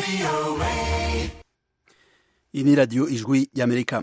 iyi ni radiyo ijwi y'amerika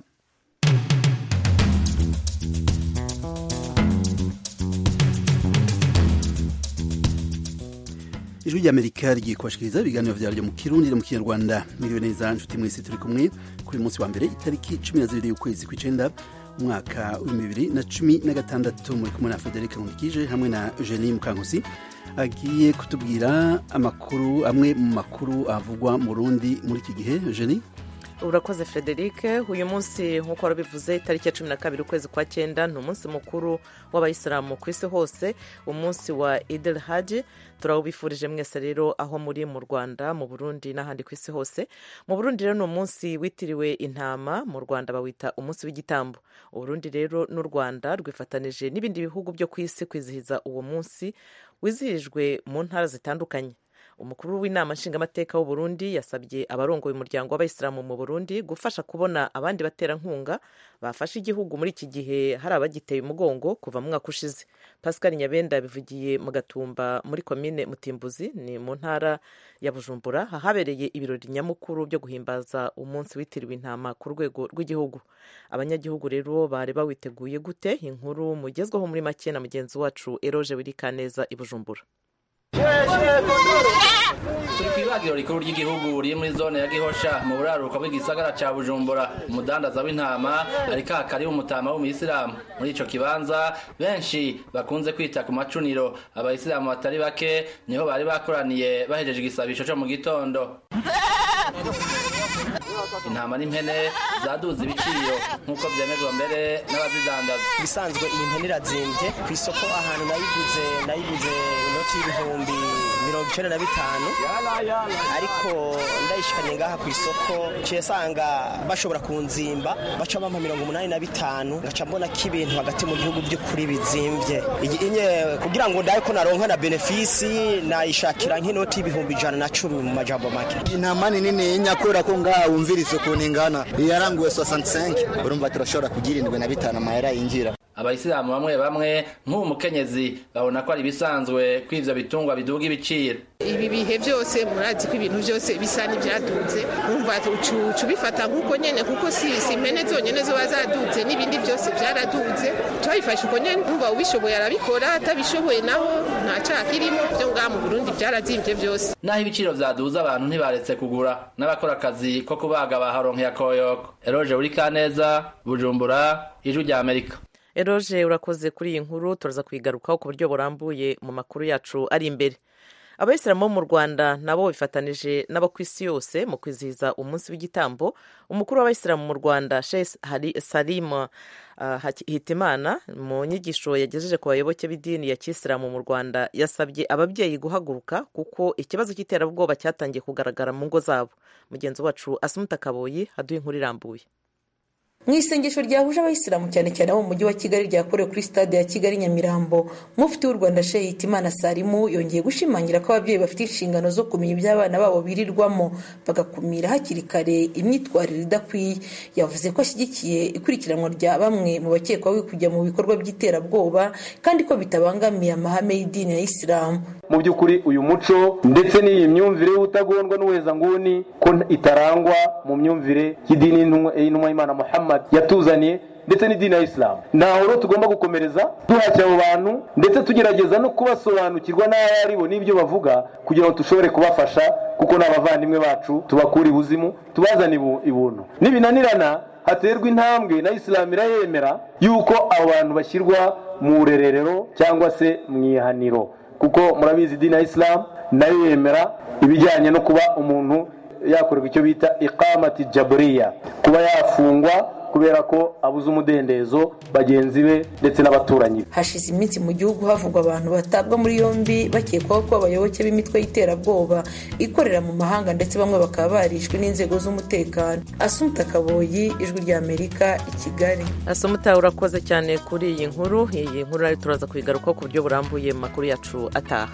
ijwi ry'amerika rigiye kubashikiriza ibiganiro vyaryo mu kirundi no mu kinyarwanda miriwe neza nshuti mwese turi kumwe kuri munsi wa mbere itariki cumi na zibiri y'ukwezi kw'icenda umwaka w'ibihumbi bibiri na cumi na gatandatu muri kumwe na federike nkundikije hamwe na eugenie mukankusi agiye kutubwira amakuru amwe mu makuru avugwa mu rundi muri iki gihe eugenie urakoze frederic uyu munsi nk'uko warabivuze itariki ya cumi na kabiri ukwezi kwa cyenda ni umunsi mukuru w'abayisilamu ku isi hose umunsi wa idel haji turawubifurije mwese rero aho muri mu rwanda mu burundi n'ahandi ku isi hose mu burundi rero ni umunsi witiriwe intama mu rwanda bawita umunsi w'igitambo uburundi rero n'u rwanda rwifatanije n'ibindi bihugu byo ku isi kwizihiza uwo munsi wizihijwe mu ntara zitandukanye umukuru w'inama nshingamateka w'u Burundi yasabye abarongoye umuryango w'abayisilamu mu burundi gufasha kubona abandi baterankunga bafashe igihugu muri iki gihe hari abagiteye umugongo kuva mu mwaka ushize pascal nyabenda yabivugiye mu gatumba muri komine mutimbuzi ni mu ntara ya bujumbura ahabereye ibirori nyamukuru byo guhimbaza umunsi witiriwe intama ku rwego rw'igihugu abanyagihugu rero bari bawiteguye gute inkuru mugezweho muri make na mugenzi wacu eroje wirikaneza i bujumbura turi ku ibagiro rikuru ry'igihugu riri muri zone ya gihosha mu buraruko bw'igisagara ca bujumbura umudandaza w'intama ariko hakari umutama w'umuyisilamu muri ico kibanza benshi bakunze kwita ku macuniro abayisilamu batari bake niho bari bakoraniye bahejeje igisabisho co mu gitondo intama n'impene zaduze ibiciro nk'uko vyemezwa mbere n'abazidandaza ibisanzwe iyi mpene irazimbye ku isoko ahantu nayiguze nayiguze inoti y'ibihumbi mirongo icenda na bitanu ariko ndayishikanye ngaha ku isoko ciye sanga bashobora kunzimba baca bampa mirongo umunani na bitanu ngaca mbona ko ibintu hagati mu gihugu by'ukuri bizimvye inye kugira ngo ndabe ko naronka na benefisi nayishakira nk'inoti y'ibihumbi ijana na cumi mu majambo make intama ni nini nyakura ko ngaha wumvirize ukuntu ingana yaranguwe 65 urumva turashobora kugira indwi na bitanu amahera yinjira abayisilamu bamwe bamwe nk'ubu mukenyezi babona ko ari ibisanzwe ko ivyo bitungwa biduga ibiciro ibi bihe byose murazi ko ibintu byose bisa n'ibyaduze wumva ucu bifata nk'uko nyene kuko si si impene zonyene zoba zaduze n'ibindi byose byaraduze turabifashe uko nyene wumva ubishoboye arabikora atabishoboye naho nta caha kirimo byo ngaha mu burundi byarazimbye byose naho ibiciro vyaduze abantu ntibaretse kugura n'abakora akazi ko kubaga baharonkeye akoyoko eroje uri kaneza bujumbura ijwi rya amerika eroje urakoze kuri iyi nkuru turaza kuyigarukaho ku buryo burambuye mu makuru yacu ari imbere abayisilamu bo mu rwanda nabo bifatanije n'abo ku isi yose mu kwizihiza umunsi w'igitambo umukuru w'abayisilamu mu rwanda sheikh salima uh, hitimana mu nyigisho yagejeje ku bayoboke b'idini ya kisilamu mu rwanda yasabye ababyeyi guhaguruka kuko ikibazo cy'iterabwoba cyatangiye kugaragara mu ngo zabo mugenzi wacu asumuta kaboyi aduha inkuru irambuye mu isengesho ryahuje abayisilamu cyane cyane abo mu mujyi wa kigali ryakorewe kuri stade ya kigali nyamirambo mufti w'u rwanda shehe hitimana salimu yongeye gushimangira ko ababyeyi bafite inshingano zo kumenya ibyo abana babo birirwamo bagakumira hakiri kare imyitwarire idakwiye yavuze ko ashyigikiye ikurikiranwa rya bamwe mu bakekwaho kujya mu bikorwa by'iterabwoba kandi ko bitabangamiye amahame y'idini ya isilamu mu by'ukuri uyu muco ndetse n'iyi myumvire y'ubutagondwa n'ubuhezanguni ko itarangwa mu myumvire y'idini y'intumwa y'imana muhammad yatuzaniye ndetse n'idini ya isilamu ntaho rero tugomba gukomereza duhashya abo bantu ndetse tugerageza no kubasobanukirwa n'aho ari bo n'ibyo bavuga kugira ngo dushobore kubafasha kuko ni abavandimwe bacu tubakura ibuzimu tubazane ibuntu nibinanirana haterwa intambwe na isilamu irayemera yuko abo bantu bashyirwa mu rererero cyangwa se mu ihaniro kuko murabizi idini ya isilamu nayo yemera ibijyanye no kuba umuntu yakorerwa icyo bita ikamati jaburiya kuba yafungwa kubera ko abuze umudendezo bagenzi be ndetse n'abaturanyi be hashize iminsi mu gihugu havugwa abantu batabwa muri yombi bakekwaho ko abayoboke b'imitwe y'iterabwoba ikorera mu mahanga ndetse bamwe bakaba barishwe n'inzego z'umutekano asumuta kaboyi ijwi rya amerika i kigali asumuta urakoze cyane kuri iyi nkuru iyi nkuru rero turaza kuyigarukaho ku buryo burambuye mu makuru yacu ataha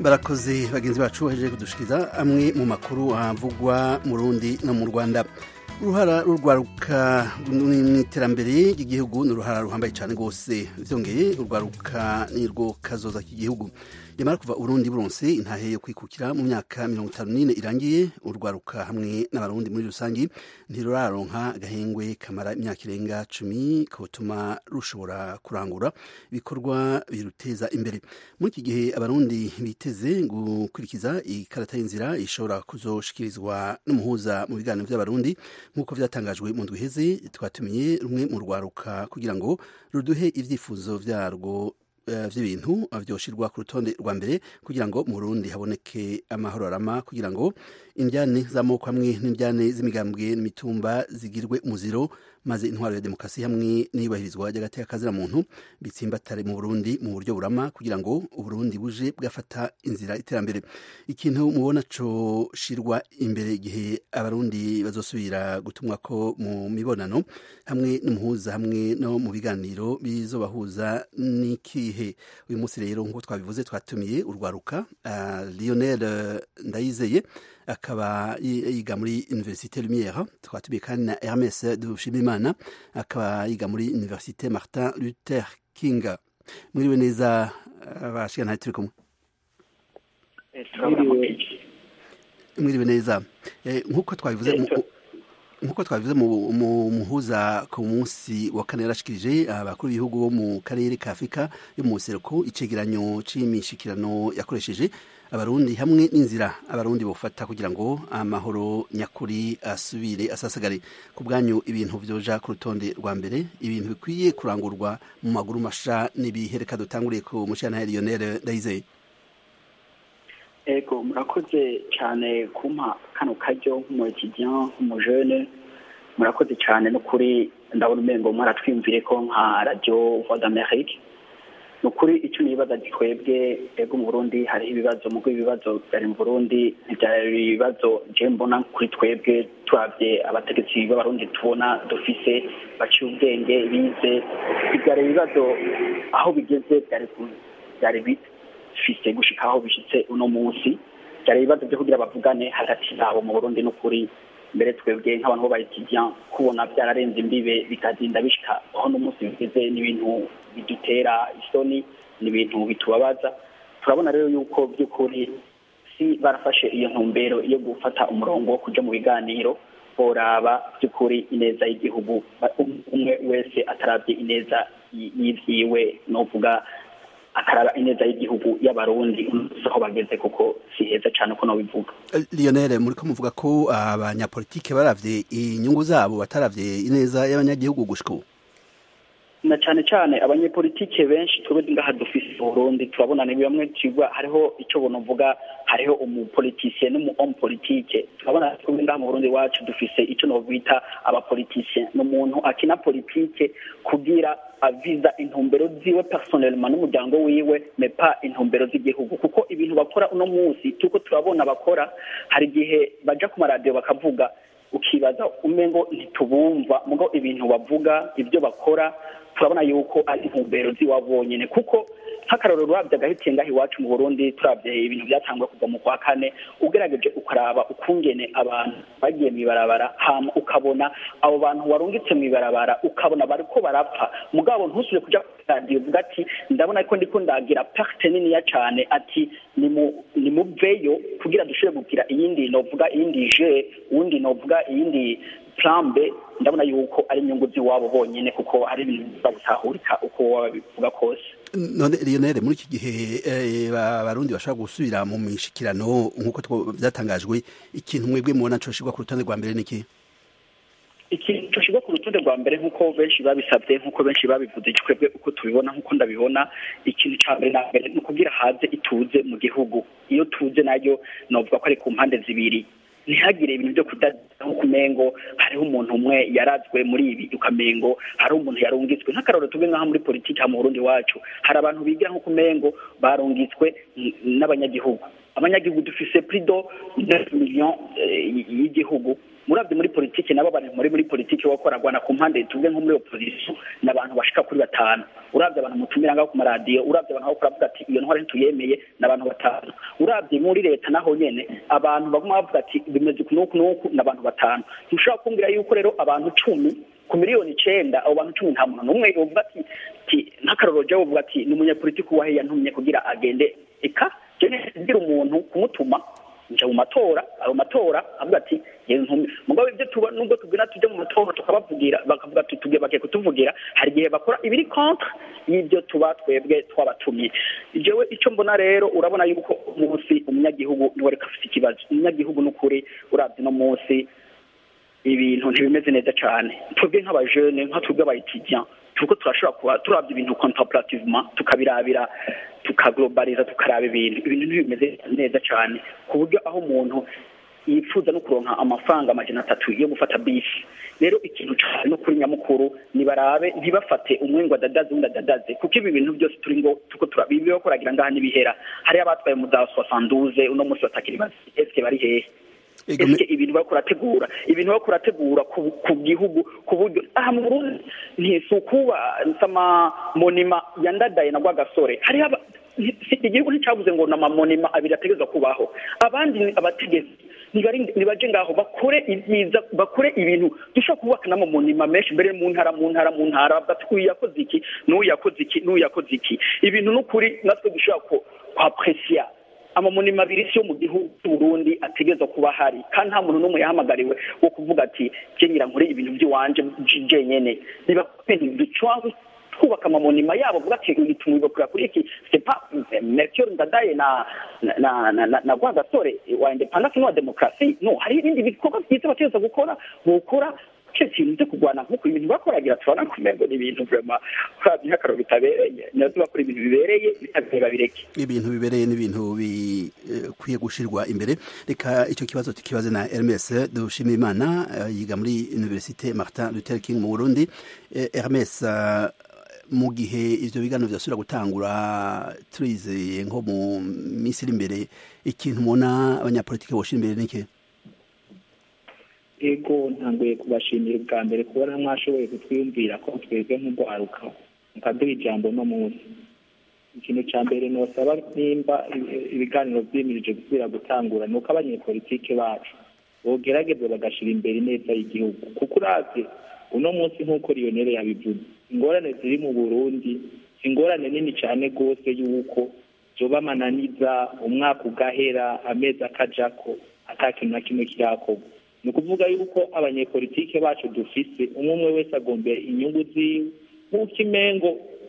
barakoze bagenzi bacu bahejeje kudushikiriza amwe mu makuru avugwa mu rundi no mu rwanda uruhara rurwaruka mu iterambere ry'igihugu ni uruhara ruhambaye cyane rwose byongeye urwaruka ni rwo kazoza k'igihugu yamara kuva urundi buronse intahe yo kwikukira mu myaka mirongo itanu n'ine irangiye urwaruka hamwe n'abarundi muri rusange ntiruraronka agahengwe kamara imyaka irenga cumi kotuma rushobora kurangura ibikorwa biruteza imbere muri iki gihe abarundi biteze gukurikiza ikarata y'inzira ishobora kuzoshikirizwa n'umuhuza mu biganiro by'abarundi nk'uko byatangajwe mu ndwi iheze twatumiye rumwe mu rwaruka kugira ngo ruduhe ibyifuzo byarwo by'ibintu byoshirwa ku rutonde rwa mbere kugira ngo mu Burundi haboneke amahoro arama kugira ngo indyane z'amoko hamwe n'indyane z'imigambwe n'imitumba zigirwe umuziro maze intwaro ya demokarasi hamwe n'iyubahirizwa ry'agateka kazira muntu bitsimbatare mu Burundi mu buryo burama kugira ngo Uburundi buje bwafata inzira iterambere ikintu mubona co shirwa imbere igihe abarundi bazosubira gutumwa ko mu mibonano hamwe n'umuhuza hamwe no mu biganiro bizobahuza n'ikihe uyu munsi rero nk'uko twabivuze twatumiye urwaruka uh, Lionel Ndayizeye akaba yiga muri Université Lumière twatumiye kandi na Hermes Dushimimana akaba yiga muri Université Martin Luther King mwiriwe neza abashika nta turi kumwe mwiriwe neza nk'uko twabivuze nk'uko twabivuze mu muhuza ku munsi wa kane yarashikirije abakuru b'ibihugu bo mu karere ka afurika yo mu buseruko icegeranyo c'imishikirano yakoresheje abarundi hamwe n'inzira abarundi bofata kugira ngo amahoro nyakuri asubire asasagare ku bwanyu ibintu vyoja ku rutonde rwa mbere ibintu bikwiye kurangurwa mu maguru masha n'ibihe reka dutanguriye ku mushana Lionel Ndayizeye ego murakoze cyane kumpa kano karyo nk'umuyetidiyan nk'umujene murakoze cyane n'ukuri ndabona umengo mwaratwiyumvire ko nka radiyo voix d'amerique ni ukuri icyo nibaza twebwe ego mu burundi hariho ibibazo mugo ibibazo byari mu burundi ntibyari ibibazo je mbona kuri twebwe turabye abategetsi b'abarundi tubona dufise baciye ubwenge bize byari ibibazo aho bigeze byari byari bifise gushika aho bishitse uno munsi byari ibibazo byo kugira bavugane hagati yabo mu burundi n'ukuri mbere twebwe nk'abantu bo bayitidiyan kubona byararenze imbibe bikazinda bishika aho n'umunsi bigeze n'ibintu bidutera isoni ni ibintu bitubabaza turabona rero yuko by'ukuri si barafashe iyo ntumbero yo gufata umurongo wo kuja mu biganiro boraba by'ukuri ineza y'igihugu umwe wese atarabye ineza y'ivyiwe novuga akaraba ineza y'igihugu y'abarundi aho bageze kuko si heza cyane uko bivuga Lionel muri ko muvuga ko abanyapolitike baravye inyungu zabo bataravye ineza y'abanyagihugu gushika na cyane cyane abanyepolitike benshi twebwe ngaha dufise Burundi turabona ni bamwe cigwa hariho icyo bonovuga hariho umupolitisien n'umu politike turabona twebwe ngaha mu Burundi wacu dufise icyo no bita abapolitisien n'umuntu akina politike kugira aviza intumbero ziwe personnellement n'umuryango wiwe mais pas intumbero z'igihugu kuko ibintu bakora uno munsi tuko turabona bakora hari igihe baja ku maradiyo bakavuga ukibaza umengo ntitubumva mugo ibintu bavuga ibyo bakora turabona yuko ari intumbero z'iwabo bonyine kuko nk'akarorero urabye agahitiye ngaho iwacu mu burundi turabye ibintu byatangwa kuva mu kwa kane ugerageje ukaraba ukungene abantu bagiye mu ibarabara hama ukabona abo bantu warungitse mu ibarabara ukabona bariko barapfa mugabo ntusubire kuja kuri radiyo uvuga ati ndabona ko ndiko ndagira parte niniya cane ati ni muveyo kugira dushobore kugira iyindi novuga iyindi je uwundi novuga iyindi plambe ndabona yuko ari inyungu z'iwabo bonyine kuko ari ibintu biza gutahurika uko waba bivuga kose none Lionel muri iki gihe abarundi bashobora gusubira mu mishikirano nk'uko byatangajwe ikintu mwebwe mubona coshirwa ku rutonde rwa mbere niki ikintu coshirwa ku rutonde rwa mbere nk'uko benshi babisabye nk'uko benshi babivuze twebwe uko tubibona nk'uko ndabibona ikintu ca mbere na mbere ni ukugira haze ituze mu gihugu iyo tuze nayo novuga ko ari ku mpande zibiri ntihagire ibintu byo kudaza nk'ukumengo hariho umuntu umwe yarazwe muri ibi ukamengo hariho umuntu yarungitswe nk'akarorero tuve nk'aho muri politiki ha mu burundi wacu hari abantu bigira nk'ukumengo barungitswe n'abanyagihugu abanyagihugu dufise prido neuf million y'igihugu murabye muri politiki nabo bari muri muri politiki bakoragwana ku mpande tuvuge nko muri opposition ni abantu bashika kuri batanu urabye abantu mutumira ngaho ku maradiyo urabye abantu bakora bavuga ati iyo ntwari ntituyemeye ni abantu batanu urabye muri leta naho nyene abantu baguma bavuga ati bimeze uku n'uku n'uku ni abantu batanu ntushobora kumbwira yuko rero abantu cumi ku miliyoni icenda abo bantu cumi nta muntu n'umwe yovuga ati ati nk'akarorero jewe uvuga ati ni umunyapolitiki wahe yantumye kugira agende eka jene kugira umuntu kumutuma nja mu matora ayo matora avuga ati yewe nkumi mugabo ibyo tuba nubwo tubwira tujya mu matora tukabavugira bakavuga ati tugiye bagiye kutuvugira hari igihe bakora ibiri contre y'ibyo tuba twebwe twabatumye jewe icyo mbona rero urabona yuko umunsi umunyagihugu niwe reka afite ikibazo umunyagihugu n'ukuri urabye no munsi ibintu ntibimeze neza cyane twebwe nk'abajene nka twebwe abayitidiyan turiko turashobora kuba turabye ibintu contemplativement tukabirabira tukaglobaliza tukaraba ibintu ibintu ntibimeze neza cyane ku buryo aho umuntu yifuza no kuronka amafaranga amajana atatu yo gufata bisi rero ikintu cyane no kuri nyamukuru nibarabe ntibafate umwe ngo adadaze undi adadaze kuko ibi bintu byose turi ngo tuko turabibiho koragira ngaha n'ibihera hariyo abatwaye mu za soixante uno munsi batakiri bazi eske bari hehe ese ibintu bariko urategura ibintu bariko urategura ku gihugu ku buryo aha mu burundi ntisukuba nsama monima yandadaye na rwagasore hariho igihugu nticavuze ngo na mamonima abiri ategerezwa kubaho abandi abategetsi nibaje ngaho bakore ibyiza bakore ibintu dushobora kubaka n'amamonima menshi mbere mu ntara mu ntara mu ntara bavuga ati uyu yakoze iki n'uyu yakoze iki n'uyu yakoze iki ibintu n'ukuri natwe dushobora kwapresiya amamonima abiri si yo mu gihugu cy'uburundi ategerezwa kuba ahari kandi nta muntu n'umwe yahamagariwe wo kuvuga ati kenyera nkore ibintu by'iwanje jenyene niba ducwanze twubaka amamonima yabo vuga ati bituma kuri kuri iki sepa mercure ndadaye na na na na rwagasore wa independence no demokrasi no hari ibindi bikorwa byiza bategereza gukora gukora cyo kintu cyo kurwana nk'uko ibintu bakoragira turabona kumengo ni ibintu vrema kurabya nk'akararo bitabereye nazo bakora ibintu bibereye bitabereye babireke ibintu bibereye n'ibintu bikwiye gushirwa imbere reka icyo kibazo tukibaze na Hermes dushimira imana yiga muri Université Martin Luther King mu Burundi Hermes mu gihe ivyo biganiro vyasubira gutangura turizeye nko mu minsi iri imbere ikintu mubona abanyapolitike boshira imbere niki ego ntanguye kubashimira ubwa mbere kubona mwashoboye kutwiyumvira ko twebwe nk'urwaruka mukaduha ijambo no munsi ikintu cya mbere nosaba nimba ibiganiro vyimirije gusubira gutangura ni uko abanyepolitike bacu bogerageza bagashira imbere ineza y'igihugu kuko uravye uno munsi nk'uko lionel yabivuze ingorane ziri mu burundi si ingorane nini cyane rwose y'uko zoba amananiza umwaka ugahera amezi akajako ata kintu na kimwe kirakorwa ni ukuvuga yuko abanyepolitike bacu dufise umwe umwe wese agombera inyungu ziwe nk'uko imengo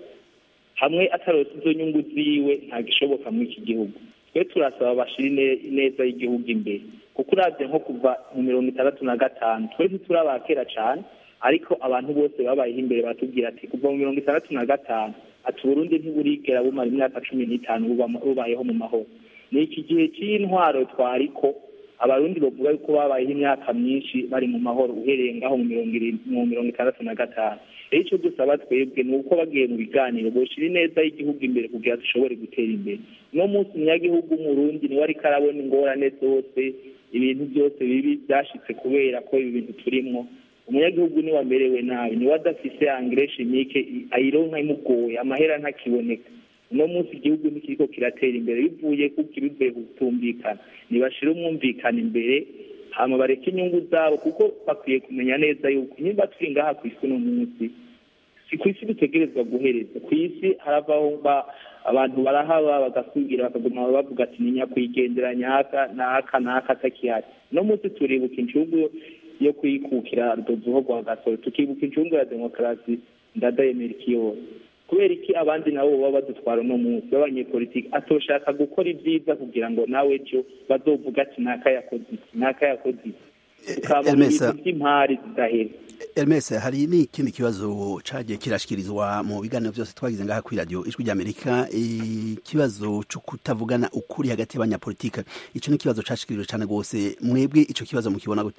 hamwe atarose izo nyungu ziwe ntagishoboka muri iki gihugu twe turasaba bashira ineza y'igihugu imbere kuko uravye nko kuva mu mirongo itandatu na gatanu twe ntiturabakera cane ariko abantu bose babayeho imbere batubwira ati kuva mu mirongo itandatu na gatanu ati uburundi ntiburigera bumara imyaka cumi n'itanu bubayeho mu mahoro ni iki gihe cy'intwaro twariko abarundi bavuga yuko babayeho imyaka myinshi bari mu mahoro uhereye ngaho mu mirongo itandatu na gatanu rero icyo dusaba twebwe ni uko bagiye mu biganiro boshira ineza y'igihugu imbere kugira dushobore gutera imbere uno munsi umunyagihugu w'umurundi niwe ariko arabona ingorane zose ibintu byose bibi byashitse kubera ko ibi bintu turimwo umunyagihugu niwe amerewe nabi niwe adafise angire chimique ayironka imugoye amahera ntakiboneka uno munsi igihugu ntikiriko kiratera imbere bivuye kuko bivuye kutumvikana nibashire umwumvikana imbere hama bareke inyungu zabo kuko bakwiye kumenya neza yuko nimba turi ngaha ku isi uno munsi si ku isi dutegerezwa guhereza ku isi haravaho abantu barahaba bagasubira bakaguma bavuga ati ni nyakwigendera nyaka naka naka atakihari uno munsi turibuka incungu yo kwikukira rudozuho rwa gasore tukibuka incungu ya demokarasi ndadaye merikiyose kubera iki abandi nabo baba badutwara uno munsi b'abanyepolitiki atoshaka gukora ibyiza kugira ngo nawe ejo bazovuga ati naka yakoze iki naka yakoze iki tukaba mu bintu by'impari zidahera Hermes hari n'ikindi kibazo cagiye kirashikirizwa mu biganiro byose twagize ngaha kuri radio ijwi ry'Amerika ikibazo cyo kutavugana ukuri hagati y'abanyapolitike ico ni ikibazo cashikirijwe cane gose mwebwe ico kibazo mukibona gute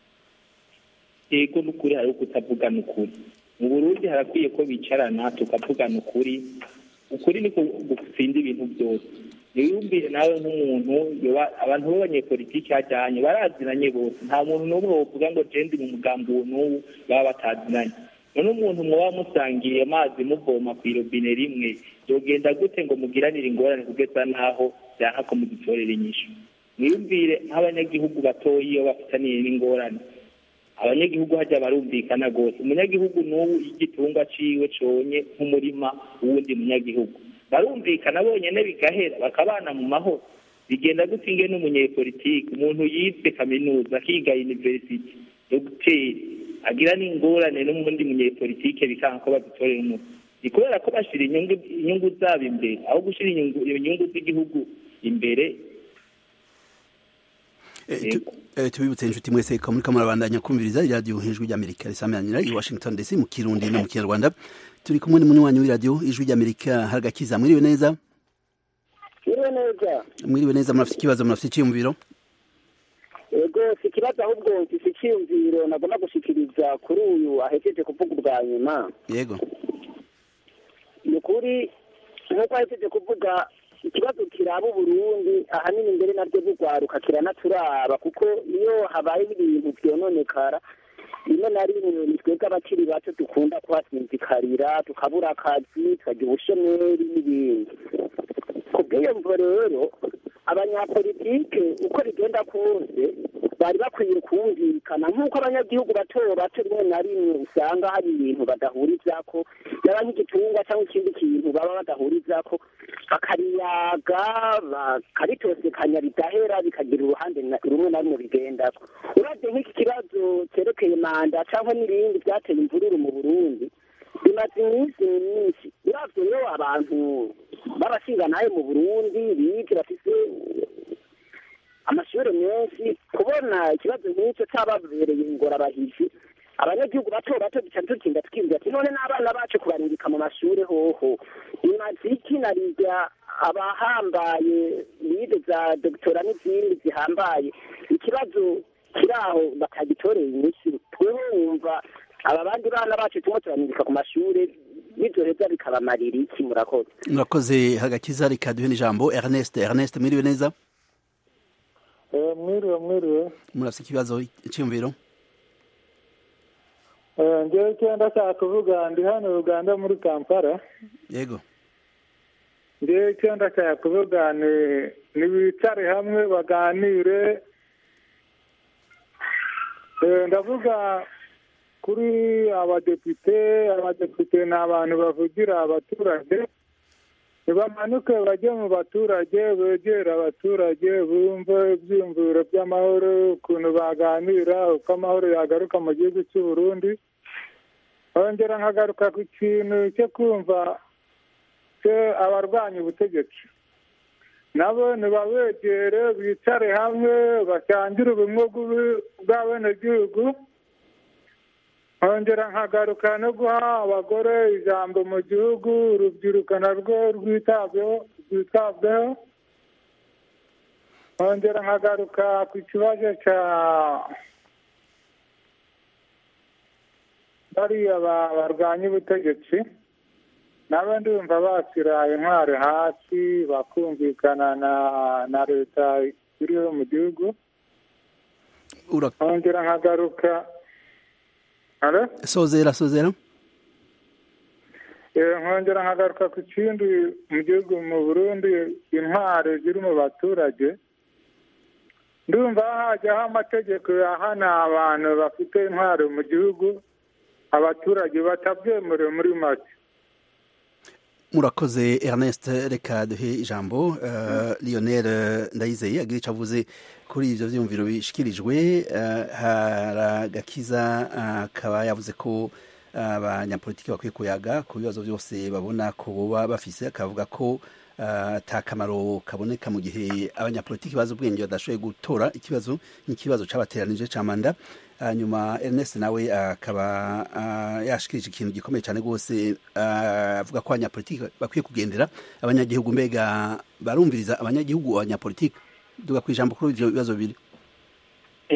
yego n'ukuri hariho kutavugana ukuri mu burundi harakwiye ko bicarana tukavugana ukuri ukuri niko gutsinda ibintu byose wiyumvire nawe nk'umuntu yoba- abantu b'abanyepolitiki hajyanye barazinanye bose nta muntu n'umwe wovuga ngo je ndi mu mugambi uwo n'uwu baba batazinanye none umuntu muba musangiye amazi muvoma ku irobine rimwe yogenda gute ngo mugiranire ingorane kugeza n'aho byanka ko mudutorera inyishu mwiyumvire nk'abanyagihugu batoya iyo bafitaniye n'ingorane abanyagihugu hajya barumvikana rwose umunyagihugu n'ubu igitungwa ciwe conye nk'umurima w'uwundi munyagihugu barumvikana bonyene bigahera bakabana mu mahoro bigenda gute inge n'umunyepolitiki umuntu yize kaminuza akiga university dogiteri agira n'ingorane n'umundi munyepolitike bikanga ko badutorera umuti ni kubera ko bashira inyungu inyungu zabo imbere aho gushira inyungu inyungu z'igihugu imbere Eh, tu- eh, tubibutse inshuti mwese ko muriko murabandanya kumviriza iradiyo ijwi ry'amerika risamanira i washington dc mu kirundi no mu kinyarwanda turi kumwe n'umunywanyi w'iradiyo ijwi ry'amerika haragakiza mwiriwe neza Mwiriwe neza mwiriwe neza murafite ikibazo murafite icyiyumviro yego si ikibazo ahubwo mfise icyiyumviro nagomba gushikiriza kuri uyu ahejeje kuvuga ubwa nyuma yego ni ukuri nk'uko ahejeje kuvuga ikibazo kiraba uburundi ahanini mbere naryo bugwaruka kiranaturaba kuko iyo habaye ibintu vyononekara rimwe na rimwe ni twebwe abakiri bato dukunda kuhasinzikarira tukabura akazi tukagira ubushomeri n'ibindi ku bw'iyo mvo rero abanyapolitike uko bigenda kose bari bakwiye kumvikana nk'uko abanyagihugu bato bato rimwe na rimwe usanga hari ibintu badahurizako yaba nk'igitungwa cyangwa ikindi kintu baba badahurizako bakariyaga bakaritosekanya bigahera bikagira uruhande na- rumwe na rumwe bigendako uravye nk'iki kibazo cerekeye manda cyangwa n'ibindi byateye imvururu mu burundi bimaze iminsi myinshi uravye rero abantu b'abashingantahe mu burundi bize bafise amashuri menshi kubona ikibazo nk'icyo cyababereye ingorabahizi abanyagihugu bato bato duca tutinda twibwira ati none n'abana bacu kubarungika mu mashuri hoho imaze iki na rirya abahambaye bize za dogitora n'izindi zihambaye ikibazo kiri aho batagitoreye inyishu twewe wumva aba bandi bana bacu turimo turarungika ku mashuri bizoheza bikabamarira iki murakoze murakoze hagakiza reka duhe n'ijambo ernest ernest mwiriwe neza mwiriwe mwiriwe murafite ikibazo icyiyumviro Eh, njyewe icyo ndashaka kuvuga ndi hano uganda muri kampala yego njyewe icyo ndashaka kuvuga ni nibicare hamwe baganire Eh, ndavuga kuri abadepite abadepite ni abantu bavugira abaturage ntibamanuke bajye mu baturage begere abaturage bumve ibyiyumviro by'amahoro ukuntu baganira uko amahoro yagaruka mu gihugu cy'u Burundi nkongera nkagaruka ku kintu cyo kumva cyo abarwanya ubutegetsi nabo ntibabegere bicare hamwe basangire ubumwe bw'ubu- bw'abenegihugu nkongera nkagaruka no guha abagore ijambo mu gihugu urubyiruko narwo rwitabweho rwitabweho nkongera nkagaruka ku kibazo cya bariya ba- barwanya ubutegetsi nabo ndumva bashyira intwari hasi bakumvikana na na leta iriho mu gihugu nkongera nkagaruka Alo? sozera sozera Eh, nkongera nkagaruka ku kindi mu gihugu mu burundi intwari ziri mu baturage ndumva hajyaho amategeko yahana abantu bafite intwari mu gihugu abaturage batabyemerewe muri make murakoze ernest reka duhe ijambo uh, lionel eh, ndayizeye agira icyo avuze kuri ibyo byiyumviro bishikirijwe eh, haragakiza akaba yavuze ko abanyapolitiki bakwiye kuyaga ku bibazo byose babona ko boba bafise akavuga ko ata kamaro kaboneka mu gihe abanyapolitiki bazi ubwenge badashoboye gutora ikibazo n'ikibazo cyabateranije cya manda hanyuma Ernest nawe akaba yashikirije ikintu gikomeye cyane rwose avuga ko abanyapolitiki bakwiye kugendera abanyagihugu mbega barumviriza abanyagihugu abanyapolitiki duga ku ijambo kuri ibyo bibazo bibiri ego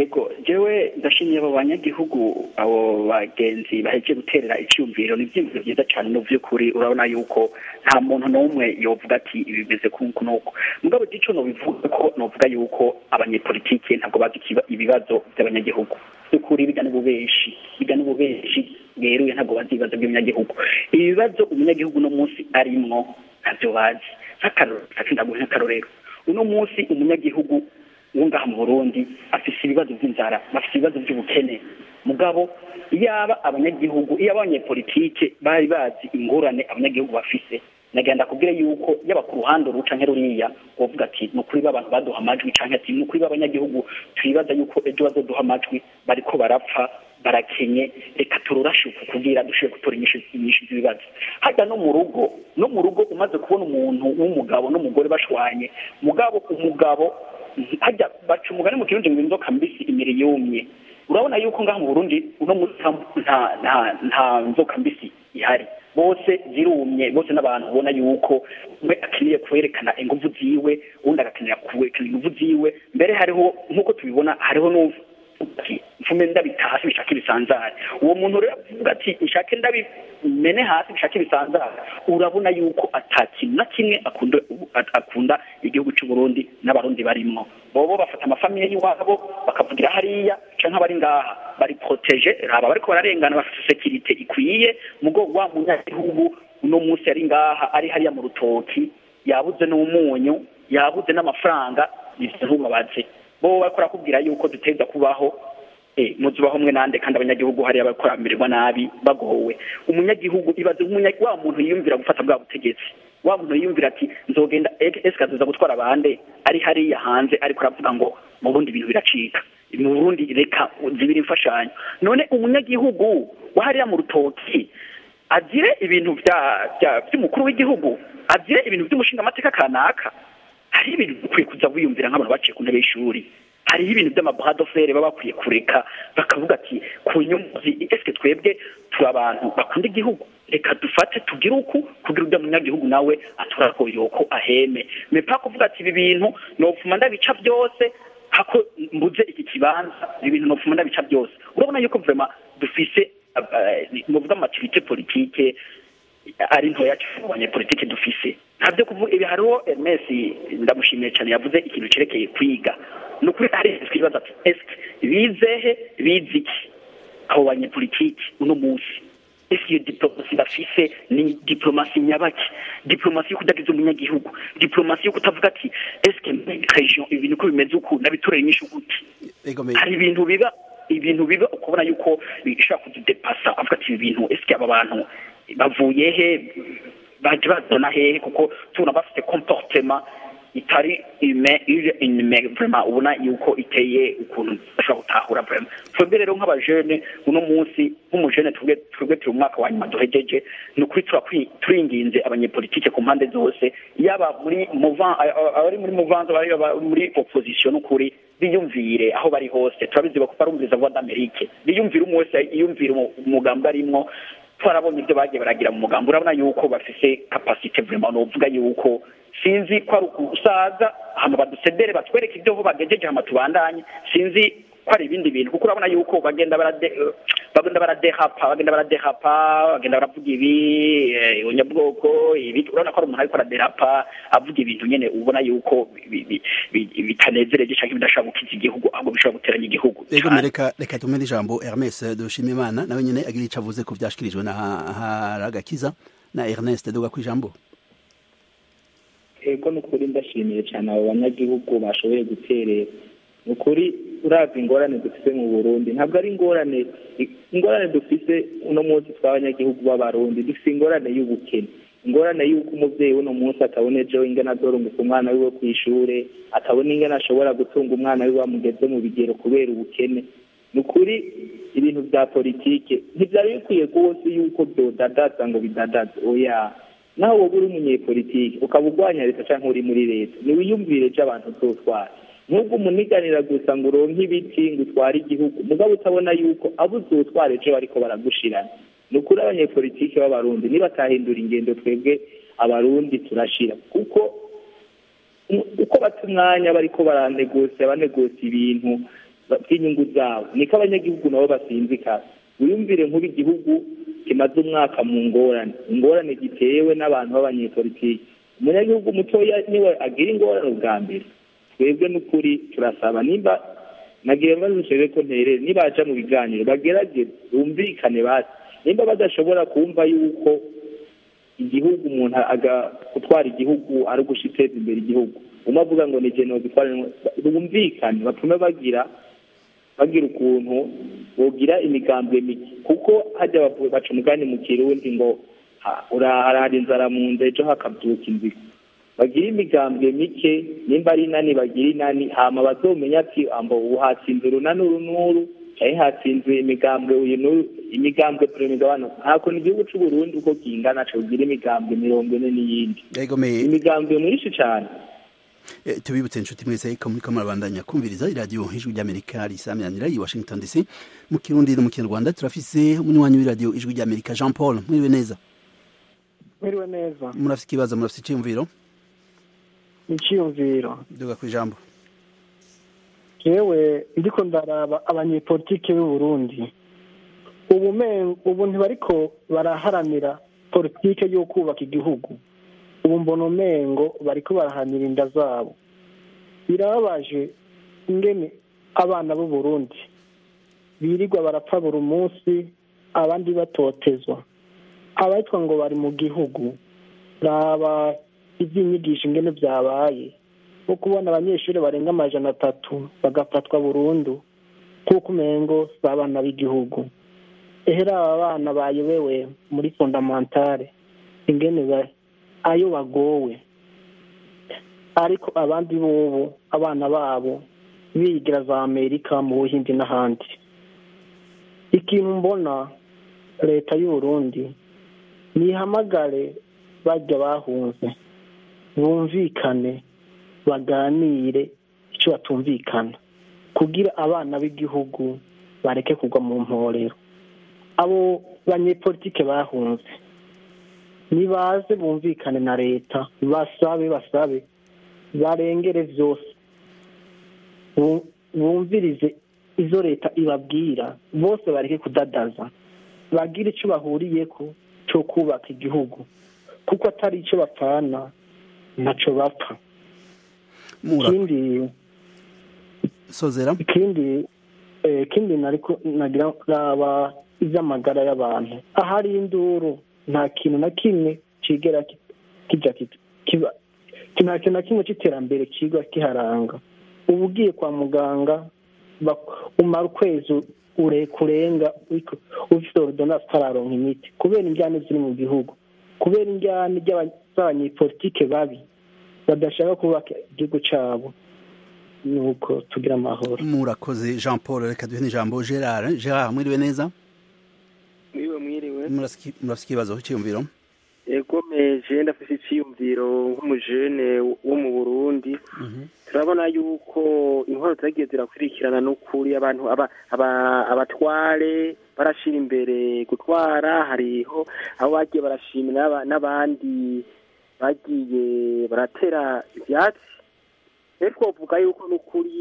jewe ndashimiye abo banyagihugu abo bagenzi baheje guterera icyumviro ni ibyiyumviro byiza cyane no by'ukuri urabona yuko nta muntu n'umwe yovuga ati ibi bimeze kuko nuko mugabo gico nobivuga ko novuga yuko abanyepolitike ntabwo bazi ikiba- ibibazo by'abanyagihugu by'ukuri biga n'ububeshi biga n'ububeshi bweruye ntabwo bazi ibibazo by'umunyagihugu ibibazo umunyagihugu uno munsi arimwo ntabyo bazi nk'akarorero ndaguha nk'akarorero uno munsi umunyagihugu wo ngaha mu burundi afise ibibazo by'inzara bafite ibibazo by'ubukene mugabo iyaba abanyagihugu iyo abanyepolitike bari bazi ingorane abanyagihugu bafise nagenda kubwire yuko yaba ku ruhande uru canke ruriya wovuga ati ni ukuri b'abantu baduha amajwi canke ati ni ukuri b'abanyagihugu twibaza yuko ejo bazoduha amajwi bariko barapfa barakenye reka tururashuka kugira dushobore gutora inyishu inyishu z'ibibazo hajya no mu rugo no mu rugo umaze kubona umuntu w'umugabo n'umugore bashwanye mugabo umugabo hajya baca umugani mu kirundi ngo inzoka mbisi imiri yumye urabona yuko ngaha mu burundi uno munsi nta nta nta nzoka mbisi ihari bose zirumye bose n'abantu ubona yuko umwe akeneye kwerekana inguvu ziwe uwundi agakenera kwerekana inguvu ziwe mbere hariho nk'uko tubibona hariho n'uvu ati mfume ndabita hasi bishaka ibisanzare uwo muntu rero avuga ati nshake ndabimene hasi bishaka ibisanzare urabona yuko atakintu na kimwe akunda akunda igihugu cy'u Burundi n'abarundi barimwo bobo bafata amafamiye y'iwabo bakavugira hariya canke abari ngaha bari protege raba bariko bararengana bafite sekirite ikwiye mugo wa munyagihugu uno munsi ari ngaha ari hariya mu rutoki yabuze n'umunyu yabuze n'amafaranga ivyo ntubabaze bo bariko barakubwira yuko duteza kubaho eh muzubaho mwe nande kandi abanyagihugu hariya bariko baramererwa nabi bagowe umunyagihugu ibaze nk'umunyagihugu wa muntu yiyumvira gufata bwa butegetsi wa muntu yiyumvira ati nzogenda ese azoza gutwara abande ari hariya hanze ariko aravuga ngo mu Burundi ibintu biracika mu Burundi reka zibiri imfashanyo none umunyagihugu wa hariya mu rutoki azire ibintu bya by'umukuru w'igihugu azire ibintu by'umushinga amateka kanaka hari ibintu ukwiye kuza wiyumvira nk'abantu baciye ku ntebe y'ishuri hariho ibintu by'amabradofere baba bakwiye kureka bakavuga ati ku nyunguzi eske twebwe turi abantu bakunda igihugu reka dufate tugire uku kugira ujya munyagihugu nawe aturakoyoko aheme mepa kuvuga ati ibi bintu nopfuma ndabica byose hako mbuze iki kibanza ibi bintu nopfuma ndabica byose urabona yuko vrema dufise muvuga amativite politike ari ntoya cyane abanyepolitike dufise ntabyo kuvuga ibi hariho Hermes ndamushimiye cyane yavuze ikintu cerekeye kwiga ni ukuri hari twibaza ati eske bizehe bize iki abo banyepolitike uno munsi ese iyo diplomasi bafise ni diplomasi nyabaki diplomasi yo kudagiza umunyagihugu diplomasi yo kutavuga ati eske muri region ibintu ko bimeze uku nabitorera inyishu gute hari ibintu biba ibintu biba ukubona yuko bishobora kududepasa avuga ati ibi bintu eske aba bantu bavuye he baje bazana hehe kuko tubona bafite comportement itari ime ije inyuma vraiment ubona yuko iteye ukuntu bashobora gutahura vraiment twebwe rero nk'abajene uno munsi nk'umujene twebwe twebwe turi umwaka wa nyuma duhejeje ni ukuri turinginze abanyepolitike ku mpande zose yaba muri mouvant abari muri mouvance abari muri opposition n'ukuri biyumvire aho bari hose turabizi ko barumviriza voix d'Amerique biyumvire umwe wese yiyumvire umugambi arimwo twarabonye ibyo bagiye baragira mu mugambi urabona yuko bafise capacité vraiment novuga yuko sinzi ko ari ukusaza hama badusedere batwereke ibyo ho bagejeje hama tubandanye sinzi ko ari ibindi bintu kuko urabona yuko bagenda barade bagenda baradehapa bagenda baradehapa bagenda baravuga ibi unyabwoko ibi urabona ko ari umuntu ariko araderapa avuga ibintu nyene ubona yuko bitanezereje canke bidashobora gukiza igihugu ahubwo bishobora guteranya igihugu ego reka reka tumene ijambo Hermes dushima imana nawe nyene agira ico avuze ku vyashikirijwe na haragakiza na Ernest duga kwijambo ego nukuri ndashimiye cyane abo banyagihugu bashoboye guterera ni ukuri urazi ingorane dufite mu burundi ntabwo ari ingorane ingorane dufite uno munsi tw'abanyagihugu b'abarundi dufite ingorane y'ubukene ingorane y'uko umubyeyi w'uno munsi atabona ejo ingana adorunguka umwana wiwe ku ishure atabona ingana ashobora gutunga umwana wiwe amugeze mu bigero kubera ubukene ni ukuri ibintu bya politike ntibyari bikwiye rwose yuko byodadaza ngo bidadaze oya nawe wowe uri umunyepolitike ukaba urwanya leta cyangwa uri muri leta ntiwiyumvire ejo abantu uzotwara nubwo umuniganira gusa ngo uronke ibiti ngo utware igihugu mugabo utabona yuko abo uzotwara ejo bariko baragushirana ni ukuri abanyepolitike b'abarundi nibatahindura ingendo twebwe abarundi turashira kuko uko bata umwanya bariko baranegosiya banegosiya ibintu bw'inyungu zabo niko abanyagihugu nabo basinzikara wiyumvire nk'ubu igihugu kimaze umwaka mu ngorane ingorane gitewe n'abantu b'abanyepolitiki umunyagihugu mutoya niwe agira ingorane ubwa mbere twebwe n'ukuri turasaba nimba nagiye bazishije ko nterere nibaja mu biganiro bagerageze bumvikane basi nimba badashobora kumva yuko igihugu umuntu aga gutwara igihugu ari ugushiteza imbere igihugu umwe avuga ngo ni jeno gutwara bumvikane batume bagira bagira ukuntu bogira imigambwe mike kuko hajya baca umugani mu kirundi ngo urahara inzara mu nda ejo hakabyuka inzira bagira imigambwe mike nimba ari inani bagira inani hama bazomenya ati ambo ubu hatsinze urunani uru n'uru cyangwa hatsinze imigambwe uyu n'uru imigambwe perezida wano ntabwo ni igihugu cy'u Burundi uko kingana cogira imigambwe mirongo ine n'iyindi imigambwe myinshi cyane tubibutse inshuti mwese ko muri kamwe bandanya kumviriza iradiyo ijwi ry'amerika risamiranira i washington dc mu kirundi no mu kinyarwanda turafise umunywanyi w'iradiyo ijwi ry'amerika jean paul mwiriwe neza mwiriwe neza murafise ikibazo murafise icyiyumviro icyiyumviro duga ku ijambo yewe ndiko ndaraba abanyepolitike b'u Burundi ubu ubu ntibariko baraharanira politike yo kubaka igihugu ubu mbona umengo bariko barahanira inda zabo birababaje ingene abana b'u Burundi birirwa barapfa buri munsi abandi batotezwa abatwa ngo bari mu gihugu raba iby'inyigisho ingene byabaye nko kubona abanyeshuri barenga amajana atatu bagafatwa burundu kuko umengo si abana b'igihugu ehera aba bana bayobewe muri fondamentale ingene ayo bagowe ariko abandi bobo abana babo bigira za amerika mu buhindi n'ahandi ikintu mbona leta y'u Burundi nihamagare bajya bahunze bumvikane baganire icyo batumvikana kugira abana b'igihugu bareke kugwa mu mporero abo banyepolitike bahunze nibaze bumvikane na leta basabe basabe barengere byose bumvirize izo leta ibabwira bose bareke kudadaza bagire icyo bahuriye ko cyo kubaka igihugu kuko atari icyo bapfana ntacyo bapfa ikindi sozera ikindi ikindi nagira raba iby'amagara y'abantu ahari induru nta kintu na kimwe kigera kijya kiba nta kintu na kimwe cy'iterambere kiba kiharanga uba ugiye kwa muganga umara ukwezi kurenga ufite orudonasi utararonka imiti kubera injyane ziri mu gihugu kubera injyane z'abanyepolitike babi badashaka kubaka igihugu cyabo nuko tugira amahoro murakoze jean paul reka duhe n'ijambo gerard gerard mwiriwe neza mwiriwe mwiriwe murafite ikibazo cyiyumviro ego meje ndafite icyiyumviro nk'umujene wo mu burundi turabona yuko intwaro zagiye zirakurikirana n'ukuri abantu abatware barashyira imbere gutwara hariho aho bagiye barashimira n'abandi bagiye baratera ibyatsi rero twavuga yuko n'ukuri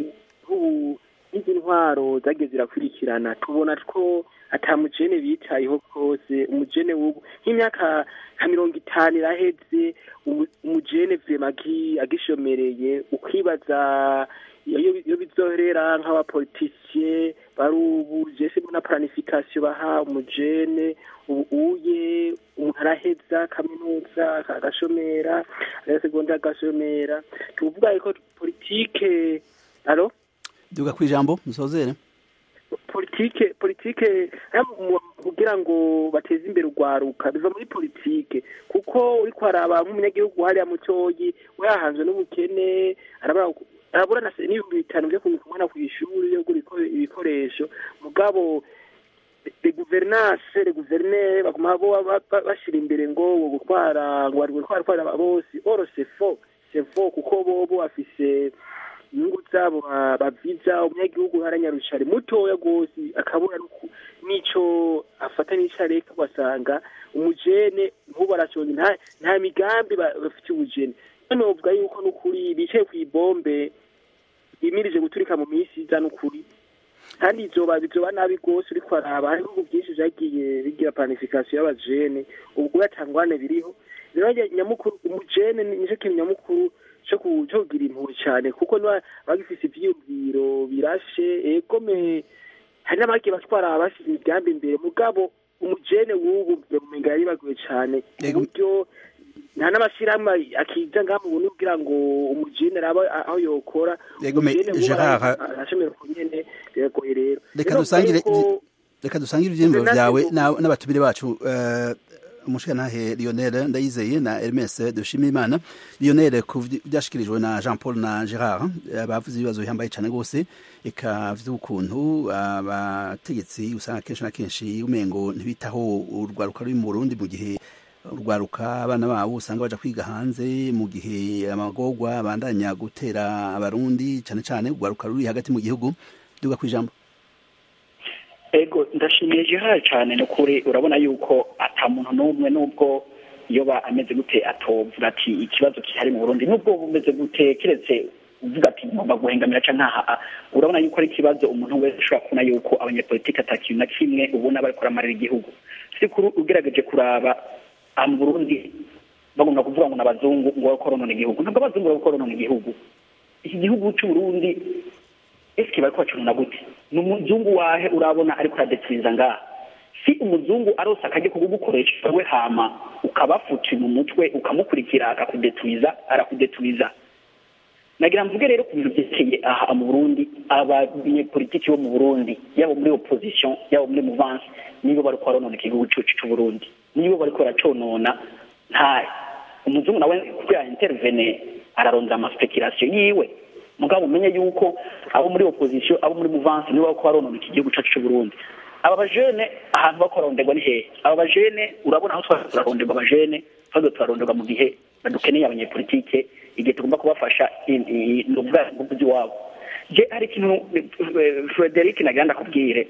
nk'izi ntwaro zagiye zirakurikirana tubona ko atamujene bitayeho kose umujene w'ubu nk'imyaka nka mirongo itanu iraheze umujene vema agishomereye ukibaza iyo bizoherera nk'abapolitisiye bari ubu jese na planification baha umujene ubu uye umuntu araheza kaminuza agashomera aga segonda agashomera tuvuga yuko politike alo duga ku ijambo musozere politike politike kugira ngo bateze imbere urwaruka biva muri politike kuko uri kwaraba nk'umunyagihugu hariya mutoyi we yahanzwe n'ubukene arabura n'ibihumbi bitanu byo kumwana ku ishuri yo gura ibikoresho mugabo le guvernance le guvernere baguma bashyira imbere ngo gutwara ngo bari gutwara bose oro sefo sefo kuko bobo afise inyungu zabo baviza umunyagihugu haranyarucari mutoya rwose akabura n'ico afata n'ico areka ugasanga umujene nk'ubu arashonje nta migambi bafite ubujene none bavuga yuko n'ukuri bicaye ku ibombe yimirije guturika mu minsi iza n'ukuri kandi izoba bizoba nabi rwose uriko araba hari ibihugu byinshi vyagiye bigira planification y'abajene ubwo yatangwane biriho rero njye nyamukuru umujene ni- nico kintu nyamukuru co ku- co kugira impuhwe cane kuko niba bagifise ivyiyumviro birashe egome hari n'abagiye batwara bashyize imigambi imbere mugabo umujene w'ubu mumenga yari baguye cane ku buryo nta n'amashyirahamwe akiza ngaha mu buntu kugira ngo umujene araba aho yokora Yego, me- Umujene w'ubu Gerard, ara- arashemera ku nyene biragoye rero reka Rero dusangire ariko- reka dusangire ivyiyumviro Natwe vyawe ubu- na- n'abatumire bacu eh, umushikantahe Lionel Ndayizeye na Hermes Dushimimana Lionel ku vy- vyashikirijwe na Jean Paul na Gerard eh, bavuze ibibazo bihambaye cane gose eka vy'ukuntu abategetsi usanga kenshi na kenshi umengo ntibitaho urwaruka ruri mu Burundi mu gihe urwaruka abana babo usanga baja kwiga hanze mu gihe amagorwa abandanya gutera abarundi cane cane urwaruka ruri hagati mu gihugu duga kwijambo ego ndashimiye Gerard cyane ni ukuri urabona yuko ata muntu n'umwe n'ubwo yoba ameze gute atovuga ati ikibazo kihari mu burundi n'ubwo bumeze gute keretse uvuga ati ngomba guhengamira ca nkaha urabona yuko ari ikibazo umuntu wese ashobora kubona yuko abanyepolitiki ata kintu na kimwe ubona bariko baramarira igihugu sikuru ugerageje kuraba aha mu burundi bagomba kuvuga ngo n'abazungu ngo bariko baronona igihugu ntabwo abazungu bariko baronona igihugu iki gihugu c'uburundi eske bariko bacununa gute ni umuzungu wahe urabona ariko aradetiriza ngaha si umuzungu arose akajya kugukoresha we hama ukabafuti mu mutwe ukamukurikira akakudeturiza arakudeturiza nagira mvuge rero ku bintu byerekeye aha mu burundi abanyepolitiki bo mu burundi yaba muri opposition yaba muri muvance nibo bariko baronona igihugu cacu c'uburundi nibo bariko baraconona nta umuzungu nawe kugira intervene ararondera amaspekulation yiwe mugabo umenye yuko abo muri opposition abo muri muvance nibo bariko baronona iki gihugu cacu c'uburundi aba bajene ahantu bako baronderwa ni hehe aba bajene urabona aho twari turaronderwa abajene twagiye turaronderwa mu gihe badukeneye abanyepolitike igihe tugomba kubafasha ni ubwari bw'umuzi wabo je hari ikintu eh, frederic nagira ndakubwire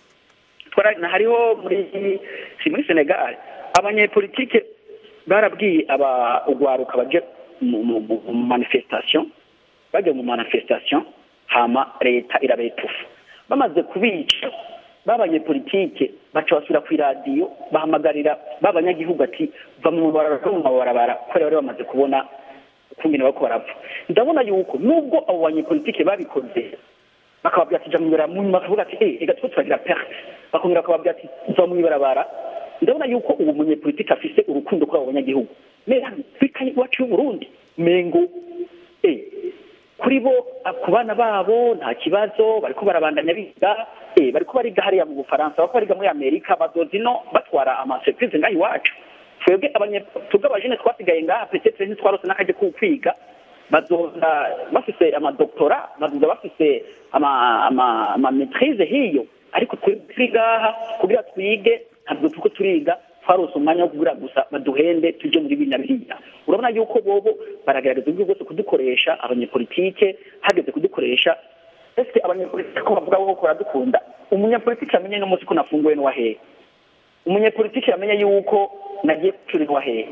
Twara- na hariho muri si muri senegal abanyepolitike barabwiye aba ugwaruka baje mu mu- mu- mu manifestation bajya mu manifestation hama leta irabetufa bamaze kubica b'abanyepolitike baca basubira ku iradiyo bahamagarira b'abanyagihugu ati va mu mabarabara va mu mabarabara kubera bari bamaze kubona ukungene bariko barapfa ndabona yuko nubwo abo banyepolitike babikoze bakababwira ati ja mw'ibarabara mu nyuma bakavuga ati eh reka two turagira perte bakongera bakababwira ati va mw'ibarabara ndabona yuko ubu munyepolitike afise urukundo kuri abo banyagihugu mera afurika iwacu y'uburundi mengo eh kuri bo ah, ku bana babo nta kibazo bariko barabandanya biga eh bariko bariga hariya mu bufaransa bariko bariga muri amerika bazoza ino batwara amaserivise ngaha iwacu twebwe abanye twebwe abajene twasigaye ngaha petetre ntitwarose n'akaje ko kwiga bazoza bafise amadoktora bazoza bafise ama ama ama maîtrise hiyo ariko twebwe turi ngaha kugira twige ntabwo turiko turiga twarose umwanya wo kugira gusa baduhende tuje muri bina biriya urabona yuko bobo baragerageza uburyo bwose kudukoresha abanyepolitike hageze kudukoresha ese abanyepolitike ko bavuga ko baradukunda umunyepolitike amenye n'umunsi ko nafunguwe n'uwahehe umunyepolitike yamenye yuko nagiye gucurirwa hehe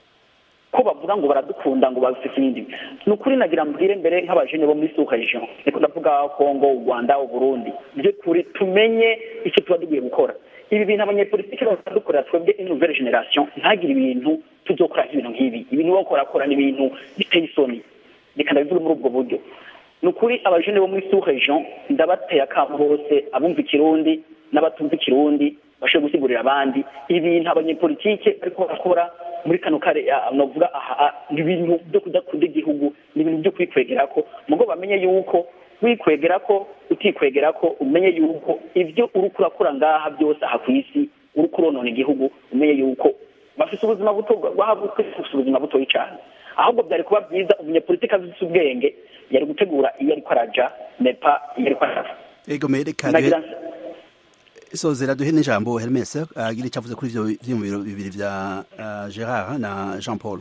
ko bavuga ngo baradukunda ngo bafite ibindi ni ukuri nagira mbwire mbere nk'abajene bo muri suka region niko ndavuga kongo u rwanda u burundi by'ukuri tumenye icyo tuba tugiye gukora ibi bintu abanyepolitike baradukorera twebwe nouvelle generation ntagire ibintu tuzokora ibintu nk'ibi ibintu bakorakora ni ibintu biteye isoni reka ndabivuge muri ubwo buryo ni ukuri abajene bo muri suka region ndabateye akamo bose abumva ikirundi n'abatumva ikirundi bashobora gusigurira abandi ibintu abanyepolitike bariko barakora muri kano kare ah, novuga aha ah, ni ibintu byo kudakunda igihugu ni ibintu byo kwikwegerako mugo bamenye yuko wikwegerako utikwegerako umenye yuko ivyo uriko urakora ngaha byose aha kw'isi uriko uronona igihugu umenye yuko bafise ubuzima buto bafise ubuzima butoyi cane ahubwo byari kuba byiza umunyepolitike afise ubwenge yari gutegura iyo ariko araja nepa iyo ariko araja ego mereka nagira sozera duhe n'ijambo Hermes agira icyo avuze kuri ivyo vyiyumviro bibiri vya uh, Gerard na Jean Paul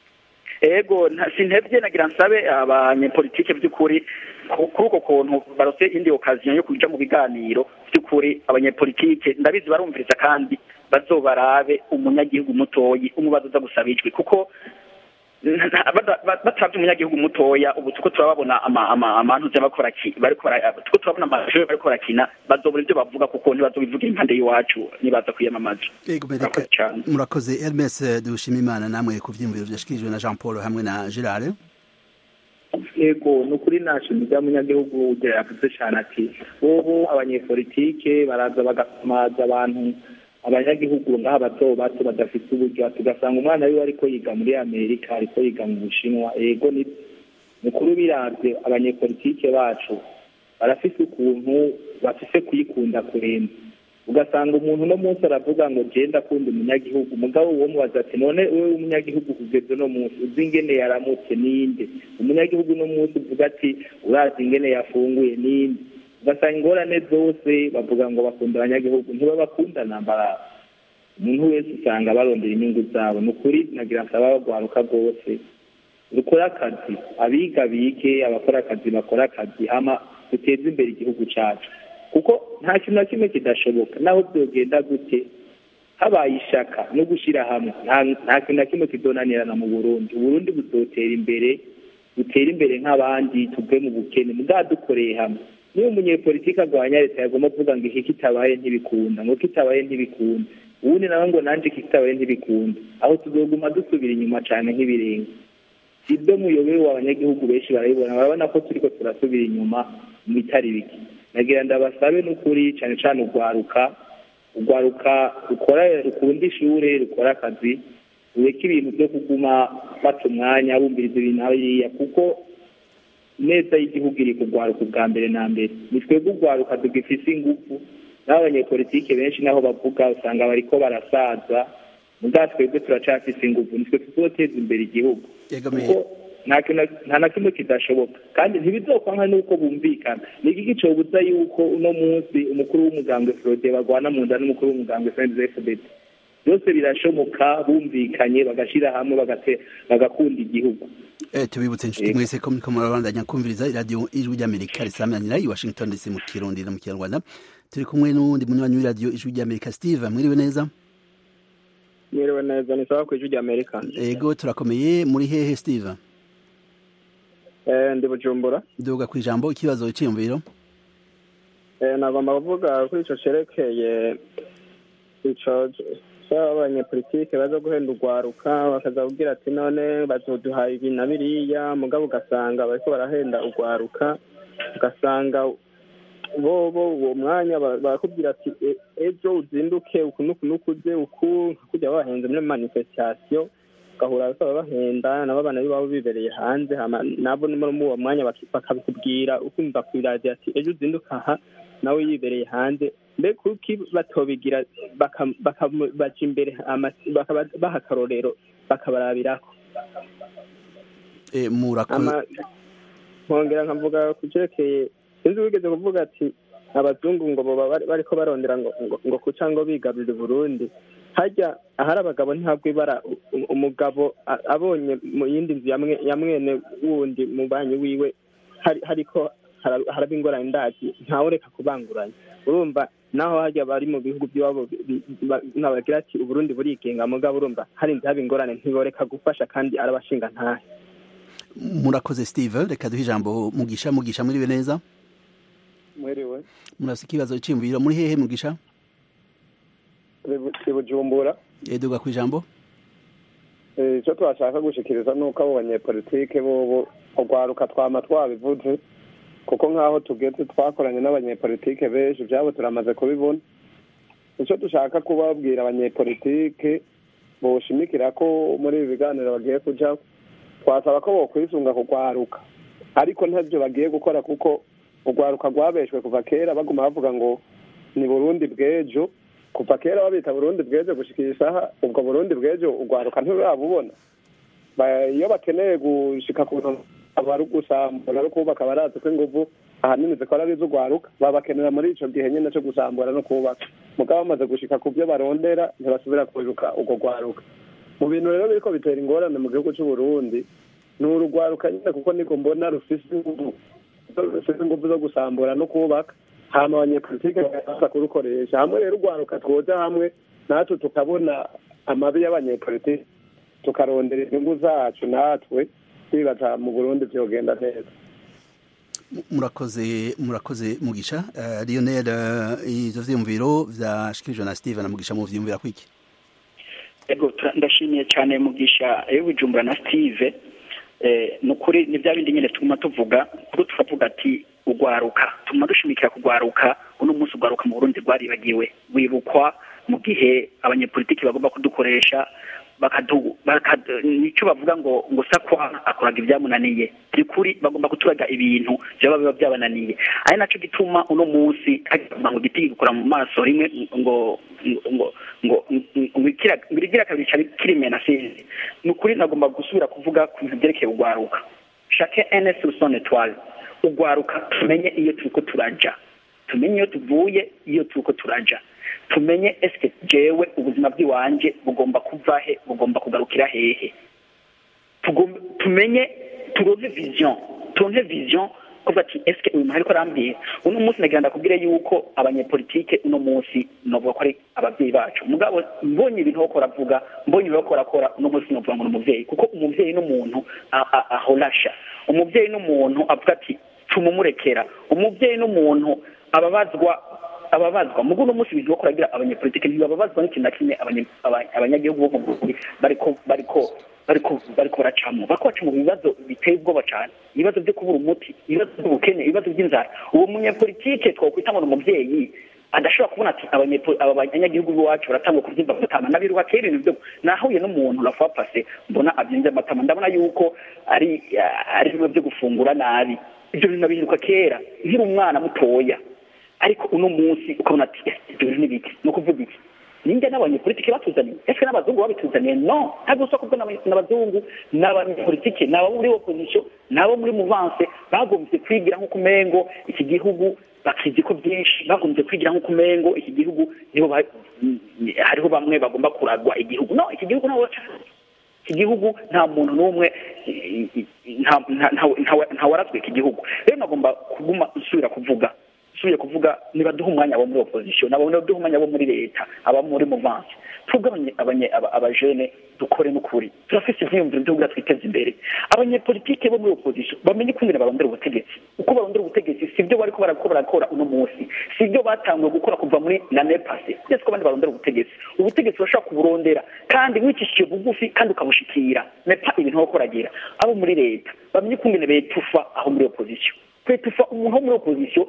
ego nta- sintevye nagira nsabe abanyepolitike by'ukuri ku- kuri uko kuntu barose indi okaziyo yo kuja mu biganiro by'ukuri abanyepolitike ndabizi barumviriza kandi bazobarabe umunyagihugu mutoyi umubazo uza gusaba ijwi kuko batabye umunyagihugu mutoya ubu tuko turababona amantuze bakora tuko turabona amashuri bariko barakina bazobura ibyo bavuga kuko ntibazobivugira impande y'iwacu nibaza kwiyamamaza murakoze hermes dushima imana namwe ku vyiyumviro vyashikirijwe na jean paul hamwe na gerard yego ni ukuri nashimiza umunyagihugu ugira yavuze cyane ati bobo abanyepolitike baraza bagasamaza abantu abanyagihugu ngaha bato bato badafite uburyo tugasanga umwana wiwe ariko yiga muri amerika ariko yiga mu bushinwa yego ni mukuru biravye abanyepolitike bacu barafise ukuntu bafise kuyikunda kurenza ugasanga umuntu uno munsi aravuga ngo je ndakunda umunyagihugu mugabo uwo mubaza ati none wewe umunyagihugu kugeza uno munsi uzi ingene yaramutse ninde umunyagihugu uno munsi uvuga ati urazi ingene yafunguye ninde ugasanga ingorane zose bavuga ngo bakunda abanyagihugu ntibabakunda nambara umuntu wese usanga barondera inyungu zabo ni ukuri nagira nsaba bagwaruka rwose rukora akazi abiga bige abakora akazi bakora akazi hama duteze imbere igihugu cacu kuko nta kintu na kimwe kidashoboka naho byogenda gute habaye ishaka no gushyira hamwe nta kintu na kimwe kidonanirana mu burundi uburundi buzotera imbere butere imbere nk'abandi tuve mu bukene mugabo dukoreye hamwe niba umunyepolitiki arwanya leta yagomba kuvuga ngo iki kitabaye ntibikunda ngo kitabaye ntibikunda ubundi nawe ngo nanjye kitabaye ntibikunda aho tuzoguma dusubira inyuma cyane nk'ibirenga si ibyo muyobewe abanyagihugu benshi barabibona barabona ko turiko turasubira inyuma mu bitari bike nagira ndabasabe n'ukuri cyane cyane urwaruka urwaruka rukora rukunda ishure rukora akazi rureke ibintu byo kuguma bata umwanya bumviriza ibintu hariya kuko neza y'igihugu iri kugwaruka ubwa mbere na mbere ni twebwe urwaruka tugifise ingufu n'abo abanyepolitike benshi naho bavuga usanga bariko barasaza mugabo twebwe turacafise ingufu nitwe tuzoteza imbere igihugu kuko nta na kimwe kidashoboka kandi ntibizokwanka n'uko bumvikana ni iki cobuza yuko uno munsi umukuru w'umugambwe frode bagwana mu nda n'umukuru w'umugambwe fdfdt byose birashoboka bumvikanye bagashira hamwe bagakunda igihugu tubibutse inshuti mwese ko muriko murabandanya kumviriza iradiyo ijwi ry'amerika risamanira i washington dc mu kirundi no mu kinyarwanda turi kumwe n'uwundi munywanyi w'iradiyo ijwi ry'amerika steve mwiriwe neza mwiriwe neza ni sawa ku ijwi ry'amerika ego turakomeye muri hehe steve ndi bujumbura duga ku ijambo ikibazo cyiyumviro nagomba kuvuga kuri ico cerekeye ico abanyepolitike baza guhenda urwaruka bakaza kubwira ati none bazoduha ibi na biriya mugabo ugasanga bariko barahenda urwaruka ugasanga bobo uwo mwanya barakubwira ati ejo uzinduke uku nuku nuku uze uku kujya bahenze muri manifestation ugahura bakaba bahenda nabo abana b'iwabo bibereye hanze nabo muri uwo mwanya bakabikubwira ukumva ku iradiyo ati ejo uzinduka aha nawe yibereye hanze mbe kuki batobigira baca imbere baha akarorero bakabarabirako nkongera nkavuga ku cyerekeye sinzi wigeze kuvuga ati abazungu ngo baba bariko barondera ngo kuca ngo bigarurire Burundi hajya ahari abagabo ntabwo ibara umugabo abonye mu yindi nzu ya mwene wundi mu banyi wiwe hariko haraba ingorane ndazi ntawureka kubanguranya urumva naho hajya bari mu bihugu by'iwabo nabagira ati uburundi burigenga mugabo urumva hari haba ingorane ntiboreka gufasha kandi arabashinga ntahe murakoze steve reka duhe ijambo mugisha mugisha muriwe neza mwiriwe murafise ikibazo cyiyumviro muri hehe mugisha ibujumbura duga ku ijambo icyo twashaka gushikiriza ni uko abo banyepolitike bobo urwaruka twama twabivuze kuko nk'aho tugeze twakoranye n'abanyepolitike benshi ibyabo turamaze kubibona icyo dushaka kubabwira abanyepolitike boshimikira ko muri ibi biganiro bagiye kujya twasaba ko bokwisunga kugwaruka ariko ntabyo bagiye gukora kuko urwaruka rwabeshwe kuva kera baguma bavuga ngo ni burundi bw'ejo kuva kera babita burundi bw'ejo gushikira isaha ubwo burundi bw'ejo urwaruka ntirurabubona iyo bakeneye gushika ku abari gusambura no kubaka barazi ko inguvu ahanini zikora ari iz'urwaruka babakenera muri ico gihe nyene co gusambura no kubaka mugabo bamaze gushika ku byo barondera ntibasubira kwiruka urwo rwaruka mu bintu rero biriko bitera ingorane mu gihugu c'uburundi ni urugwaruka nyine kuko niko mbona rufise inguvu rufise inguvu zo gusambura no kubaka hama abanyepolitike bakaza kurukoresha hamwe rero urwaruka twoja hamwe natwe tukabona amabi y'abanyepolitike tukarondera inyungu zacu natwe twibaza mu burundi vyogenda neza murakoze murakoze mugisha uh, lionel uh, ivyo vyiyumviro vyashikirijwe na steven mugisha mu vyiyumvira kwiki ego ndashimiye cyane mugisha y'ubujumbura na steve eh, ni ukuri ni bya bindi nyine tuguma tuvuga kuko tukavuga ati ugwaruka tuguma dushimikira kugwaruka uno munsi ugwaruka mu burundi rwaribagiwe wibukwa mu gihe abanyepolitiki bagomba kudukoresha bakadu nicyo bavuga ngo ngo sakwa akoraga ibyamunaniye by'ukuri bagomba kuturaga ibintu byaba biba byabananiye ari nacyo gituma uno munsi ngo igiti gikora mu maso rimwe ngo ngo ngo ngo igira kabiri cyari kirimena sinzi ni ukuri nagomba gusubira kuvuga ku bintu byerekeye ugwaruka shake ns rusone twari ugwaruka tumenye iyo turiko turaja tumenye iyo tuvuye iyo turiko turaja tumenye eske jewe ubuzima bw'iwanje bugomba kuva he bugomba kugarukira hehe tumenye turonke vision turonke vision kuva ati eske uyu muntu ariko arambwira uno munsi nagira ndakubwire yuko abanyepolitike uno munsi novuga ko ari ababyeyi bacu mugabo mbonye ibintu bako baravuga mbonye ibintu bako barakora uno munsi novuga ngo ni umuvyeyi kuko umuvyeyi n'umuntu ahorasha umuvyeyi n'umuntu avuga ati tumumurekera umuvyeyi n'umuntu ababazwa ababazwa mugo no munsi ibintu bakora agira abanyepolitike ntibababazwa n'ikintu na kimwe abanyagihugu bo mu Burundi bariko bariko bariko bariko baracamo bariko baca mu bibazo biteye ubwoba cyane ibibazo byo kubura umuti ibibazo by'ubukene ibibazo by'inzara uwo munyepolitike twakwita ngo ni umuvyeyi adashobora kubona ati aba banyagihugu b'iwacu baratangwa kubyimba amatama nabiruka kera ibintu byo nahuye n'umuntu rafa pase mbona abyimvye amatama ndabona yuko ari ari bimwe byo gufungura nabi ibyo bintu nabiheruka kera nkiri umwana mutoya ariko uno munsi ukabona ati ibyo bintu n'ibiki ni ukuvuga iki ninjye n'abanyepolitike batuzaniye ese n'abazungu babituzaniye no ntabwo usoko bwo n'abazungu n'abanyepolitike ni abo muri opposition ni abo muri muvanse bagombye kwigira nk'uko umengo iki gihugu bakizi ko byinshi bagombye kwigira nk'uko umengo iki gihugu nibo hariho bamwe bagomba kuragwa igihugu no iki gihugu ntabwo iki gihugu nta muntu n'umwe ntawarazwe iki gihugu rero nagomba kuguma nsubira kuvuga nsubiye kuvuga nibaduha umwanya abo muri opposition nabo nibaduha umwanya abo muri leta aba muri muvansi twebwe abajene dukore n'ukuri turafise ivyiyumviro vyo kugira twiteze imbere abanyepolitike bo muri opposition bamenye ukungene barondera ubutegetsi uko barondera ubutegetsi sivyo bariko barako barakora uno munsi sivyo batanguye gukora kuva muri l'année passée ndetse ko abandi barondera ubutegetsi ubutegetsi urashobora kuburondera kandi wicishije bugufi kandi ukabushikira nepa ibintu bako baragira abo muri leta bamenye ukungene betufa aho muri opposition kwetufa umuntu wo muri opposition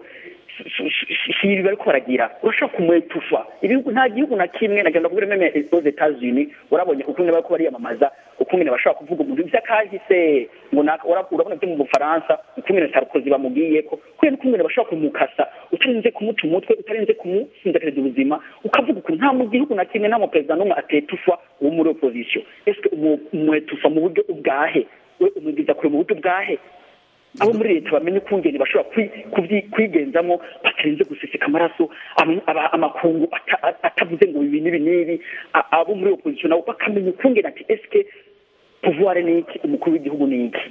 si ibi bariko baragira urashobora kumwetufa ibihugu nta gihugu na kimwe nagenda kubwira meme aux Etats-Unis urabonye ukungene bariko bariyamamaza ukungene bashobora kuvuga umuntu ivy'akahise ngo urabona byo mu Bufaransa ukungene Sarkozy bamugiyeko kubera ukungene bashobora kumukasa utarinze kumuca umutwe utarinze kumusinzakiriza ubuzima ukavuga ukuntu nta mu gihugu na kimwe nta mu perezida n'umwe atetufa wo muri opposition eske umwetufa mu buryo ubwahe we umwigiza kure mu buryo ubwahe abo muri leta bamenye ukungene bashobora kwigenzamo batarinze guseseka amaraso amakungu atavuze ngo ibi n'ibi n'ibi abo muri opposition nabo bakamenya ukungene ati eske pouvoir ni iki umukuru w'igihugu ni iki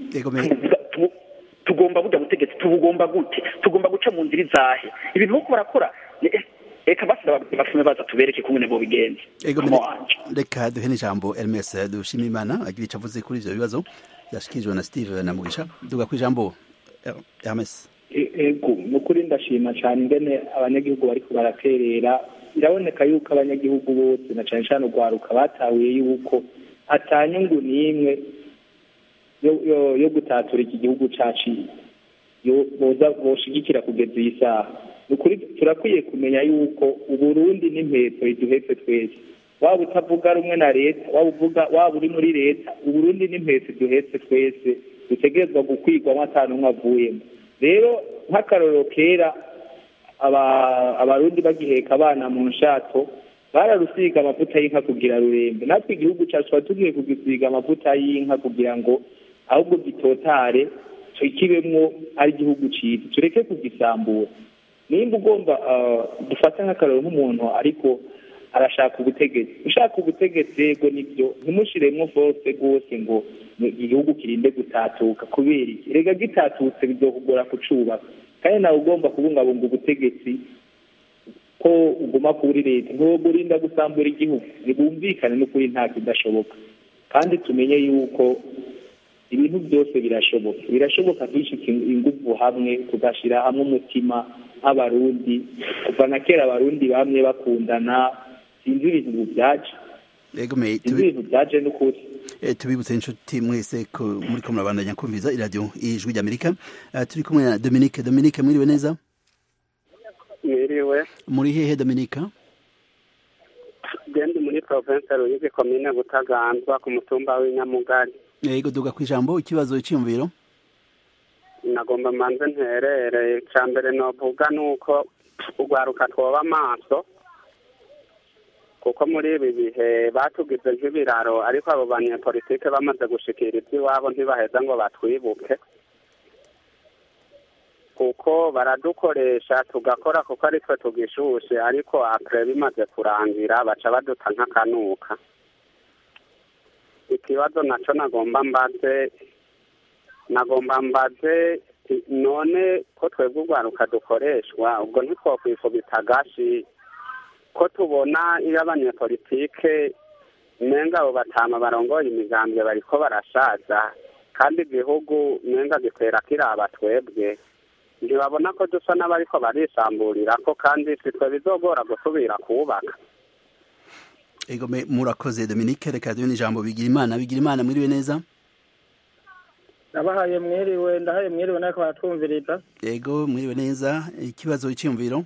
tugomba burya butegetsi tubugomba gute tugomba guca mu nzira izahe ibintu boko barakora reka basi basume baza tubereke kungene bo bigenza reka duhe n'ijambo Hermes dushima imana agira ico avuze kuri ivyo bibazo yashikirijwe na Steve na Mugisha duga ku ijambo Hermes ego ni ukuri ndashima cyane ingene abanyagihugu bariko baraterera biraboneka yuko abanyagihugu bose na cane cane urwaruka batahuye yuko atanyungu n'imwe yo gutatura iki gihugu cacu boza boshigikira kugeza iyi saha ni ukuri turakwiye kumenya yuko uburundi n'impetso iduhetse twese waba utavuga rumwe na leta waba uvuga waba uri muri leta uburundi n'impetso duhetse twese dutegerezwa gukwigwamo atanu umwe avuyemo rero nk'akarorero kera abarundi bagiheka abana mu nshato bararusiga amavuta y'inka kugira rurembe natwe igihugu cyacu tuba tugiye kugisiga amavuta y'inka kugira ngo ahubwo gitotare tukibemwo ari igihugu cyiza tureke kugisambura nimba ugomba dufata nk'akararo nk'umuntu ariko arashaka ubutegetsi ushaka ubutegetsi yego nibyo ntimushiremwo force rwose ngo igihugu kirinde gutatuka kubera iki rega gitatutse bizokugora kucubaka kandi nawe ugomba kubungabunga ubutegetsi ko uguma kuri leta ntiwogurinda gusambura igihugu ntibumvikane n'ukuri nta kidashoboka kandi tumenye yuko ibintu byose birashoboka birashoboka dushyika ingufu hamwe tugashyira hamwe umutima nk'abarundi kuva na kera abarundi bamwe bakundana sinzi ibintu ubu byaje egomeye sinzi ibintu byaje n'ukuri tubibutse inshuti mwese ko muri ko murabandanya kumviza iradiyo ijwi ry'amerika turi kumwe na dominique dominique mwiriwe neza mwiriwe muri hehe dominique gendi muri province ruyigi komine butaganzwa ku mutumba w'inyamugari yego duga ku ijambo ikibazo cyiyumviro nagomba manze nterere icya mbere novuga ni uko urwaruka twoba amaso kuko muri ibi bihe batugize nk'ibiraro ariko abo banyepolitike bamaze gushikira iby'iwabo ntibaheza ngo batwibuke kuko baradukoresha tugakora kuko ari twe tugishushe ariko apure bimaze kurangira baca baduta nk'akanuka ikibazo nacyo nagomba mbaze nagomba mbaze none ko twebwe urwaruka dukoreshwa ubwo ntitwokwifubita agashi ko tubona iyo abanyepolitike nenga abo batama barongoye imigambwe bariko barashaza kandi igihugu nenga gikwera kiraba twebwe ntibabona ko dusa n'abariko barisamburira ko kandi sitwe bizogora gusubira kubaka ego murakoze dominique reka duhe n'ijambo bigira imana bigira imana mwiriwe neza nabahaye mwiriwe ndahaye mwiriwe nariko baratwumviriza ego mwiriwe neza ikibazo cyiyumviro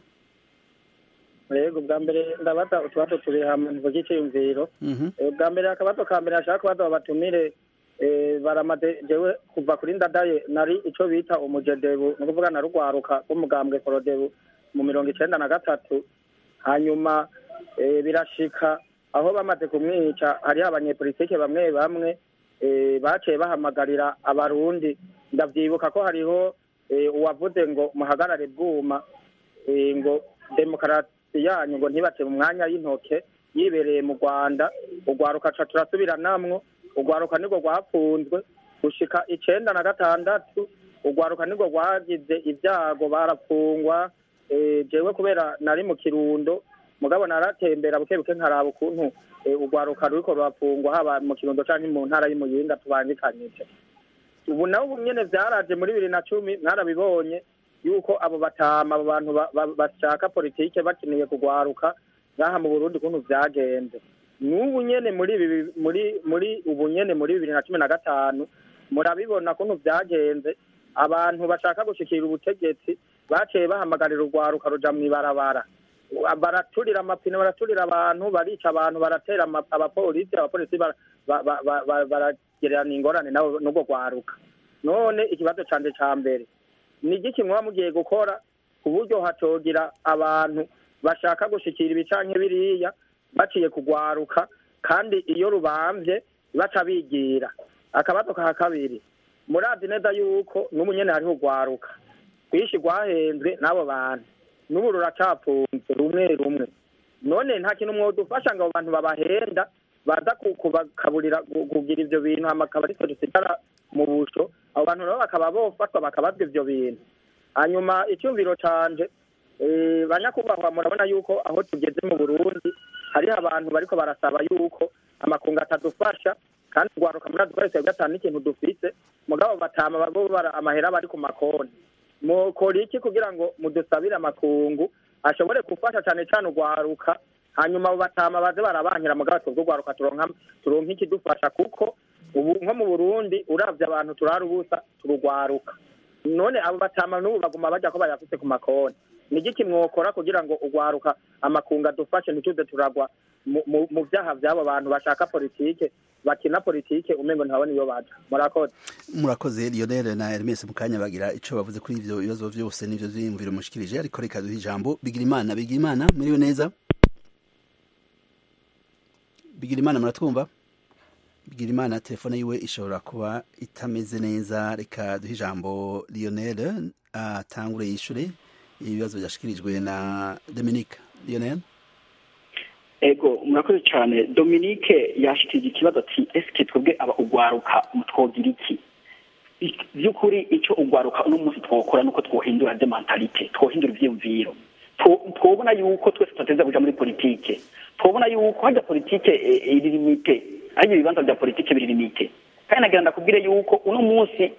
yego bwa mbere ndabaza utubazo tubiri hamwe mvuga icyiyumviro bwa mbere akabazo ka mbere ashaka kubaza babatumire baramaze jewe kuva kuri ndadaye nari ico bita umujedebu ni ukuvuga na rugwaruka rw'umugambwe forodebu mu mirongo icenda na gatatu hanyuma birashika aho bamaze kumwica hariho abanyepolitike bamwe bamwe baciye bahamagarira abarundi ndavyibuka ko hariho uwavuze ngo muhagarare bwuma ngo demokarasi yanyu ngo ntibace mu mwanya y'intoke yibereye mu rwanda urwaruka ca turasubiranamwo urwaruka nirwo rwapfunzwe gushika icenda na gatandatu urwaruka nirwo rwagize ibyago barapfungwa jewe kubera nari mu kirundo mugabo naratembera buke buke nkaraba ukuntu urwaruka ruriko rurapfungwa haba mu kirundo canke mu ntara y'umuyinga tubangikanyije ubu nawe ubu nyene vyaraje muri bibiri na cumi mwarabibonye yuko abo batama abo bantu bashaka politike bakeneye kugwaruka ngaha mu burundi ukuntu vyagenze n'ubu nyene muri muri muri ubu nyene muri bibiri na cumi na gatanu murabibona kuntu vyagenze abantu bashaka gushikira ubutegetsi baciye bahamagarira urwaruka ruja mw'ibarabara baraturira amapine baraturira abantu barica abantu baratera abapolisi abapolisi baragererana ingorane nabo n'ubwo rwaruka none ikibazo canje ca mbere ni igiki muba mugiye gukora ku buryo hatogira abantu bashaka gushikira ibi canke biriya baciye kugwaruka kandi iyo rubamvye baca bigira akabazo ka kabiri murazi neza yuko n'ubu nyene hariho urwaruka rwishi rwahenzwe n'abo bantu n'ubu ruracapfunze rumwe rumwe none nta kintu mwodufasha ngo abo bantu babahenda baza kubakaburira kugira ivyo bintu hama akaba aritwe dusigara mu busho abo bantu nabo bakaba bofatwa bakabazwa ivyo bintu hanyuma icyumviro canje banyakubahwa murabona yuko aho tugeze mu burundi hariho abantu bariko barasaba yuko amakungu atadufasha kandi urwaruka muri twese gatanu n'ikintu dufise mugabo batama babo bara amahera bari ku makonti mukora iki kugira ngo mudusabire amakungu ashobore gufasha cane cane urwaruka hanyuma abo batama baze barabankira mugabo twebwe urwaruka turonka turonka ikidufasha kuko ubu nko mu burundi uravye abantu turara ubusa turugwaruka none abo batama n'ubu baguma baja ko bayafise ku makonti ni igiki mwokora kugira ngo urwaruka amakungu adufashe ntituze turagwa mu vyaha vy'abo bantu bashaka politike bakina politike umengo ntabona iyo baja murakoze murakoze lionel na hermes mu kanya bagira ico bavuze kuri ivyo bibazo vyose n'ivyo vyiyumviro mushikirije ariko reka duhe ijambo bigira imana bigira imana muriwe neza bigira imana muratwumva bigira imana telefone yiwe ishobora kuba itameze neza reka duhe ijambo lionel atangure yishure ibibazo byashikirijwe na dominique lionel ego murakoze cyane dominique yashikirije ikibazo ati esike twebwe aba ugwaruka twogira iki by'ukuri icyo ugwaruka uno munsi twokora nuko twohindura de mentalite twohindura ivyiyumviro twobona yuko twese tutateza kuja muri politike twobona yuko hajya politike iri limite ariko ibibanza bya politike biri limite kandi nagira ndakubwire yuko uno munsi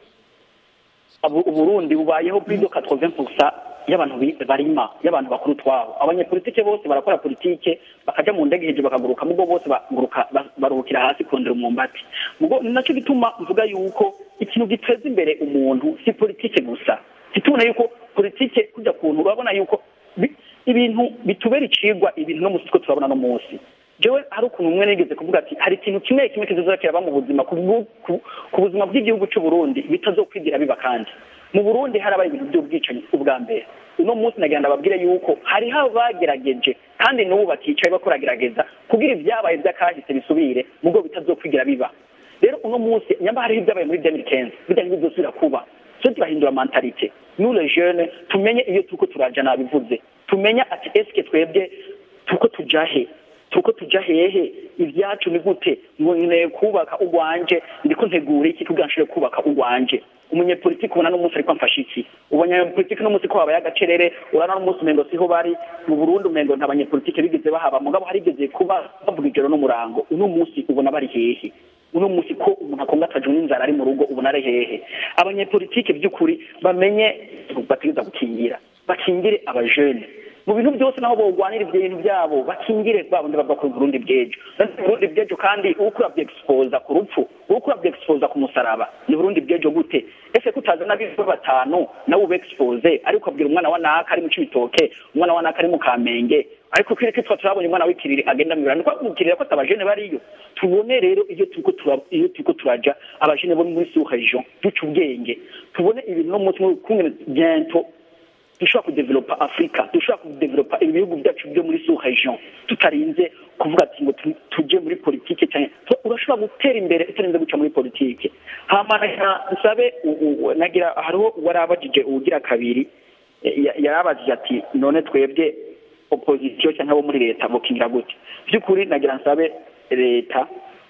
Abu- uburundi bubayeho kuri do 80% y'abantu bi- barima y'abantu bakuru twabo abanyepolitike bose barakora politike bakaja mu ndege hejuru bakaguruka mugo bose baguruka ba- baruhukira hasi kurondera umwumbati mugo ni naco gituma mvuga yuko ikintu giteza imbere umuntu si politike gusa titubona yuko politike kujya kuntu urabona yuko bi- ibintu bitubera icigwa ibintu no musi two turabona no munsi jewe hari ukuntu umwe nigeze kuvuga ati hari ikintu kimwe kimwe kizoza kiraba mu buzima ku bwu- ku- ku buzima bw'igihugu cy'u Burundi bitazokwigira biba kandi mu Burundi harabaye ibintu by'ubwicanyi ubwa mbere uno munsi nagira ndababwire yuko hariho abagerageje kandi n'ubu bakicaye bakoragerageza kugira ibyabaye by'akahise bisubire mubwo bitazokwigira biba rero uno munsi nyamba hariho ibyabaye muri 2015 bijya ntibizosubira kuba so turahindura mentalite nous les jeunes tumenye iyo turiko turaja nabivuze tumenya ati eske twebwe turiko tuja he turiko tuja hehe ibyacu ni gute ngo nkeneye kubaka urwanje ndiko ntegura iki kugira nshobore kubaka urwanje umunyepolitiki ubona n'umunsi ariko amfasha iki ubanyepolitiki n'umunsi ko habaye agacerere urabona n'umunsi umengo siho bari mu burundi umengo nta banyepolitiki bigeze bahaba mugabo harigeze kuba bavuga ijoro n'umurango uno munsi ubona bari hehe uno munsi ko umuntu akongatajwe n'inzara ari mu rugo ubona ari hehe abanyepolitiki by'ukuri bamenye bategeza gukingira bakingire abajene mu bintu byose naho bogwanira ibyo bintu byabo bakingire ba bundi bava ku Burundi bw'ejo None Burundi bw'ejo kandi uriko urabyexposa ku rupfu uriko urabyexposa ku musaraba ni Burundi bw'ejo gute ese kutazana bivu batanu nawe ubexpose ariko abwira umwana wa naka ari mu cibitoke umwana wa naka ari mu kamenge ariko kiri kitwa turabonye umwana w'ikiriri agenda mu birano ko mukirira ko abajene bariyo tubone rero iyo turiko tura iyo turiko turaja abajene bo muri sous region duca ubwenge tubone ibintu no munsi kumwe bientôt dushobora kudevelopa afurika dushobora kudevelopa ibihugu byacu byo muri sous region tutarinze kuvuga ati ngo tu- tuje muri politike cyane Tu- urashobora gutera imbere utarinze guca muri politike hama nagira nsabe u- u- nagira hariho warabajije uwugira kabiri eh, ya- yarabajije ati none twebwe opposition cyangwa abo muri leta bokingira gute by'ukuri nagira nsabe leta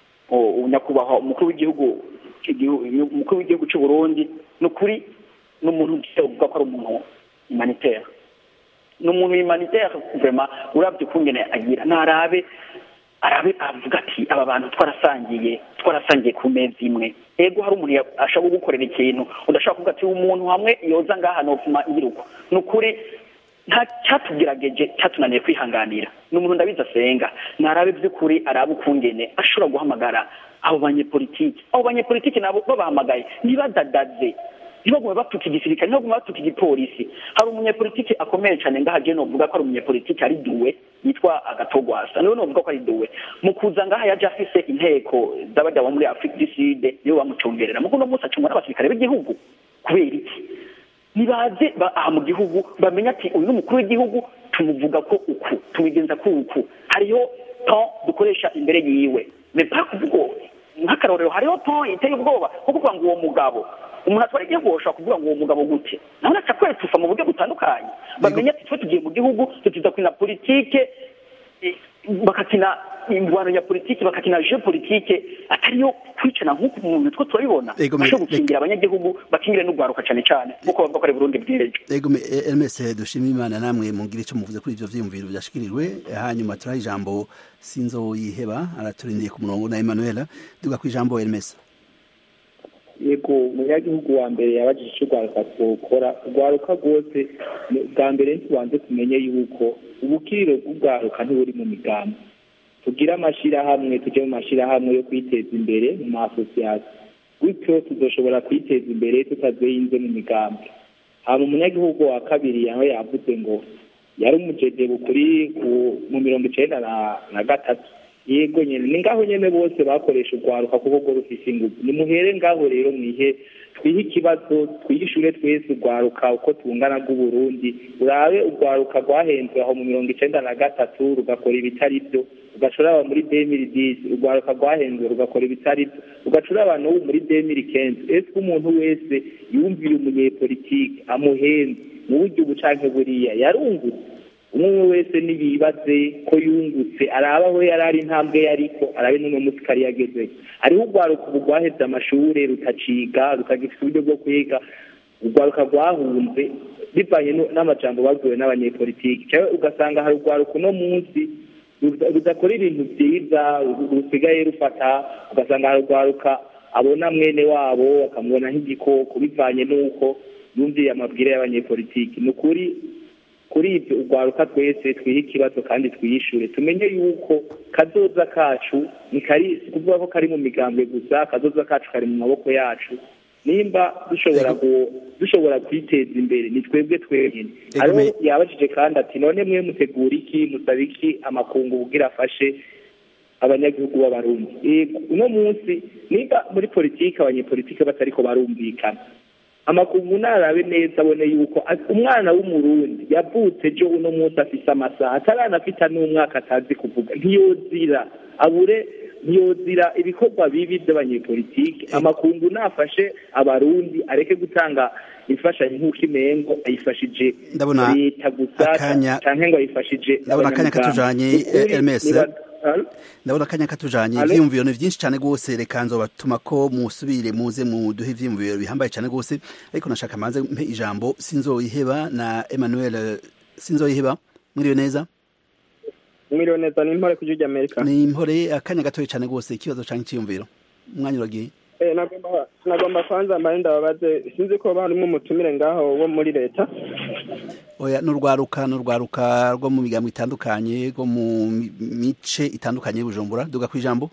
o- nyakubahwa umukuru w'igihugu igihu- umukuru w'igihugu cy'u Burundi ni ukuri ni umuntu uvuga ko ari umuntu humanitaire ni umuntu humanitaire vraiment urabye ukungene agira ntarabe arabe avuga ati aba bantu twarasangiye twarasangiye ku meza imwe ego hari umuntu ya- ashobora gukorera ikintu udashobora kuvuga ati umuntu hamwe yoza ngaha nofuma ngiruko ni ukuri nta cyatugerageje cyatunaniye kwihanganira ni umuntu ndabizi asenga narabe by'ukuri arabe ukungene ashobora guhamagara abo banyepolitiki abo banyepolitiki nabo babahamagaye ntibadadaze ntibagume batuka igisirikare ntibagume batuka igipolisi hari umunyepolitiki akomeye cyane ngaha je novuga ko ari umunyepolitiki ari duwe yitwa agatogwasa niwe novuga ko ari duwe mu kuza ngaha yaje afise inteko z'abajya bo muri afurika du sud niwe bamucungerera mukuno munsi acungwa n'abasirikare b'igihugu kubera iki nibaze ba- aha mu gihugu bamenye ati uyu ni umukuru w'igihugu tumuvuga ko uku tubigenza ko uku hariho ton dukoresha imbere yiwe mepa kuvuga nk'akarorero hariho ton iteye ubwoba nko kuvuga ngo uwo mugabo umuntu atwara igihugu bashobora kuvuga ngo uwo mugabo gute nawe aca kwetufa mu buryo butandukanye bamenye ati twe tugiye mu gihugu tutiza kwina politike eh, bakakina ingwano ya politike bakakina jeu politike atariyo kwicana nk'uku muntu two turabibona Ego, me- bashobora gukingira abanyagihugu bakingire n'urwaruka cane cane nk'uko bavuga ko ari Burundi bw'ejo ego me- eh, Hermes dushimira imana namwe mungire icyo muvuze kuri ivyo vyiyumviro vyashikirijwe hanyuma turaha ijambo sinzoyiheba araturindiye ku murongo na Emmanuel duga ku ijambo Hermes yego umunyagihugu wa mbere yabajije icyo urwaruka twokora urwaruka rwose ni- bwa mbere tubanze tumenye yuko ubukiriro bw'urwaruka ntiburi mu migambi tugire amashyirahamwe tujye mu mashyirahamwe yo kwiteza imbere mu maasosiyasiyo gutyo tuzoshobora kwiteza imbere tutazinze mu migambi hama umunyagihugu wa kabiri yawe yavuze ngo yari umujeje kuri ku- mu mirongo icenda na- na gatatu yego nyene ni ngaho nyene bose bakoresha urwaruka kuko rwo rufise inguvu nimuhere ngaho rero mwihe twihe ikibazo twihishure twese urwaruka uko tungana rw'uburundi urabe urwaruka rwahenzwe aho mu mirongo icenda na gatatu rugakora ibitari vyo ugashora aba muri demiri disi urwaruka rwahenzwe rugakora ibitari vyo ugacura abantu ubu muri demiri kenzi ese umuntu wese yumvira umunyepolitike amuhenze mu buryo ubu canke buriya yarungutse umwe wese nibibaze ko yungutse araba aho yari ari intambwe yariko arabe n'uno munsi kari yagezeyo hariho urwaruka ubu rwaheze amashure rutaciga rutagifite uburyo bwo kwiga urwaruka rwahunze bivanye nu- n'amajambo babwiwe n'abanyepolitiki cyangwa ugasanga hari urwaruka uno munsi ruda- rudakora ibintu byiza ru- rusigaye rufata ugasanga rwaruka abona mwene wabo akamubona nk'igikoko bivanye n'uko yumviye amabwire y'abanyepolitiki ni ukuri kuri ibyo urwaruka twese twihe ikibazo kandi twiyishure tumenye yuko kazoza kacu ni kari si kuvuga ko kari mu migambwe gusa kazoza kacu kari mu maboko yacu nimba dushobora gu- dushobora kwiteza imbere ni twebwe twenyine Ego, hariho me- yabajije kandi ati none mwe mutegura iki musaba iki amakungu kugira afashe abanyagihugu b'abarundi yego uno munsi niba muri politiki abanyepolitiki batariko barumvikana amakungu narabe neza abone yuko a- umwana w'umurundi yavutse ejo uno munsi afise amasaha ataranafita n'umwaka atazi kuvuga ntiyozira abure ntiyozira ibikorwa bibi by'abanyepolitiki amakungu nafashe abarundi areke gutanga imfashanyo nk'uko imengo ayifashije Ndabona leta gusa akanya- canke ngo ayifashije ndabona akanya katujanye Ukuri, Hermes niba- Alo? ndabona akanya katujanye Alo? ivyiyumviro ni vyinshi cane gose reka nzobatuma ko musubire muze muduhe ivyiyumviro bihambaye cane gose ariko nashaka manze mpe ijambo sinzoyiheba na Emmanuel eh, sinzoyiheba mwiriwe neza mwiriwe neza ni impore ku gihugu amerika ni impore akanya gatoye cane gose ikibazo canke iciyumviro umwanya uragiye Eh, nagomba nagomba kwanza mbare ndababaze sinzi ko barimo umutumire ngaho wo muri leta oya n'urwaruka n'urwaruka rwo mu migambo itandukanye rwo mu mi- mice itandukanye y'ubujumbura duga kwijambo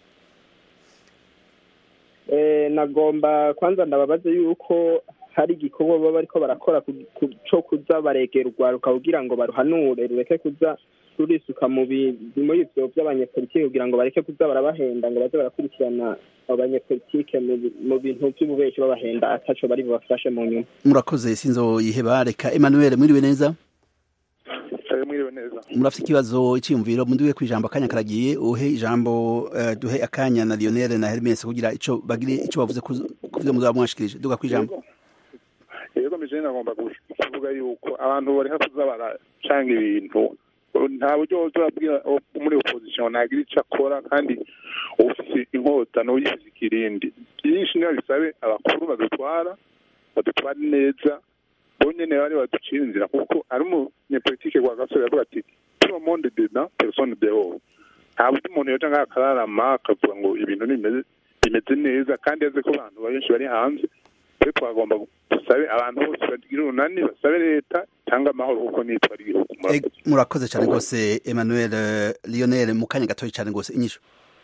Eh, nagomba kwanza ndababaze yuko hari igikorwa baba bariko barakora ku- ku- co kuza baregera urwaruka kugira ngo baruhanure rureke kuza rurisuka mu bi- muri ivyo vy'abanyepolitike kugira ngo bareke kuza barabahenda ngo baze barakurikirana abo banyepolitike mu bi- mu bintu vy'ububeshi babahenda ataco bari bubafashe mu nyuma murakoze sinzoyiheba reka Emmanuel mwiriwe neza mwiriwe neza murafite ikibazo iciyumviro munduwe ku ijambo akanya karagiye uhe ijambo eh, duhe akanya na Lionel na Hermes kugira ico bagire ico bavuze ku ku vyo muzaba mwashikirije duga kwijambo yego mije nagomba gush- kuvuga yuko abantu bareka kuza baracanga ibintu nta buryo uzabwira muri opposition ntagira ico akora kandi ufise inkota n'uyifise ikirindi byinshi niyo bisabe abakuru badutwara badutwara neza bo nyene bari baducira inzira kuko ari umunyepolitike rwa gasore yavuga ati tout le monde dedans personne dehors nta buryo umuntu yoja ngaho akararama akavuga ngo ibintu nimeze bimeze neza kandi azi ko abantu benshi bari hanze twe twagomba dusabe abantu bose bagira urunani basabe leta cyangwa amahoro kuko nitwara igihugu Eh, murakoze cyane rwose Emmanuel eh, Lionel mu kanya gatoya cyane rwose inyishu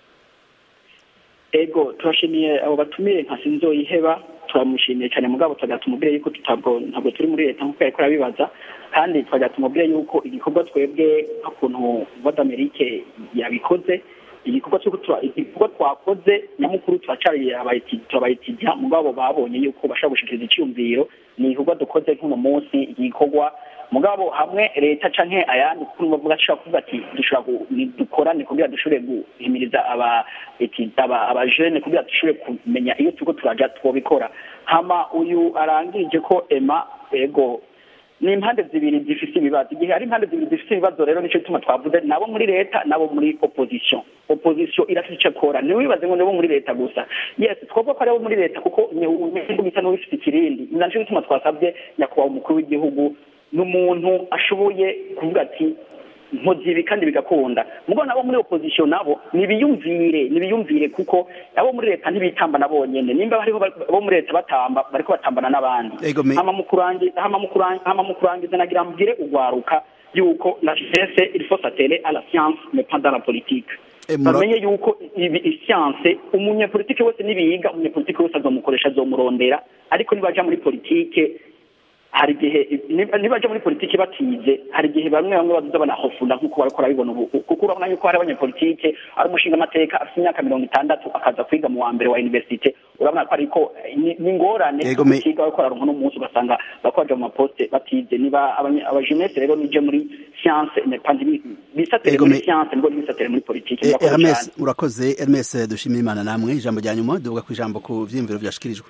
ego turashimiye abo batumiye nka sinzoyiheba turamushimiye cyane mugabo twagira tumubwire yuko tutabwo ntabwo turi muri leta nk'uko yariko arabibaza kandi twagira tumubwire yuko igikorwa twebwe nk'ukuntu vodamerike yabikoze igikorwa cyo tura- igikorwa twakoze nyamukuru turacariye abayiti- turabayitijya mugabo babonye yuko bashobora gushikiriza icyumviro ni igikorwa dukoze nk'uno munsi igikorwa mugabo hamwe leta canke ayandi kuko bavuga ashobora kuvuga ati dushobora gu- ni- dukorane kugira dushobore guhimiriza aba eti- aba abajene kugira dushobore kumenya iyo turiko turaja twobikora hama uyu arangije ko ema ego ni impande zibiri zifise ibibazo igihe ari impande zibiri zifise ibibazo rero nico gituma twavuze nabo muri leta nabo muri opposition opposition irafite ico akora ntiwibaze ngo nabo muri leta gusa yes twavuga ko ari abo muri leta kuko igihugu gisa n'ubifite ikirindi ni naco gituma twasabye nyakubahwa umukuru w'igihugu n'umuntu ashoboye kuvuga ati nkoze ibi kandi bigakunda mugo nabo muri opposition nabo nibiyumvire nibiyumvire kuko abo muri leta ntibitamba na bonyene nimba hariho abo muri leta batamba bariko batambana n'abandi Ego me- hama mu kurangiza hama mu kurangiza hama mu kurangiza nagira mbwire ugwaruka yuko la jeunesse il faut s'atteler à la science mais pas dans la politique Eh, mura- bamenye yuko ibi isiyanse umunyepolitike wese nibiyiga umunyepolitike wese azomukoresha azomurondera ariko nibaja muri politike hari igihe niba- nibaja muri politiki batize hari igihe bamwe bamwe bazoza banahofunda nk'uko bariko barabibona ubu kuko urabona yuko hari abanyepolitike ari umushinga amateka afite imyaka mirongo itandatu akaza kwiga mu wa mbere wa universite urabona ko ariko ni ni ingorane Yego, me- kwiga bariko bararonka n'umunsi ugasanga bariko baja mu maposte batize niba abanye- abajeunesse rero nije muri science mais pas ndi- bisatere Yego, muri me- science nibwo bisatere muri politiki Eh, Murakoze Hermes cane. urakoze Hermes dushimira Imana namwe ijambo rya nyuma duvuga ku ijambo ku vyiyumviro vyashikirijwe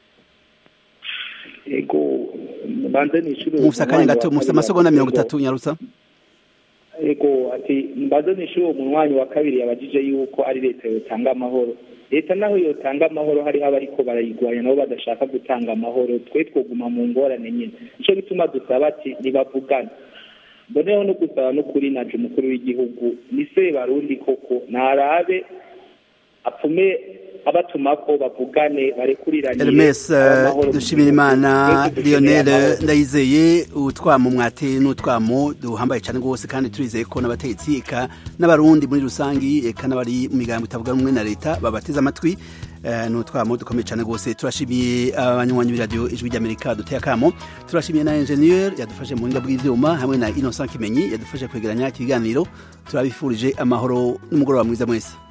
ego mbanze nishure mufite akanya gato mufite amasegonda mirongo itatu nyarutsa ego ati mbanze nishure uwo munywanyi wa kabiri yabajije yuko ari leta yotanga amahoro leta naho yotanga amahoro hariho abariko barayigwanya nabo badashaka gutanga amahoro twe twoguma mu ngorane nyine nico gituma dusaba ati ntibavugane mboneho no gusaba no kuri naje umukuru w'igihugu ni se barundi koko ntarabe apfume abatuma ko bavugane barekuriranire Hermes amahoro mu dushimira gihugu. imana Twese dukeneye Lionel amahoro. ndayizeye utwamo mwate n'utwamo duhambaye cyane rwose kandi turizeye ko n'abategetsi eka n'abarundi muri rusangi eka n'abari mu migambo itavuga rumwe na leta babateze amatwi Eh, ni utwamo dukomeye cyane rwose turashimiye abanywanyi b'iradiyo ijwi ry'amerika duteye akamo turashimiye na enjeniyeri yadufashe mu buhinga bw'ibyuma hamwe na innocent kimenyi yadufashe kwegeranya ikiganiro turabifurije amahoro n'umugoroba mwiza mwese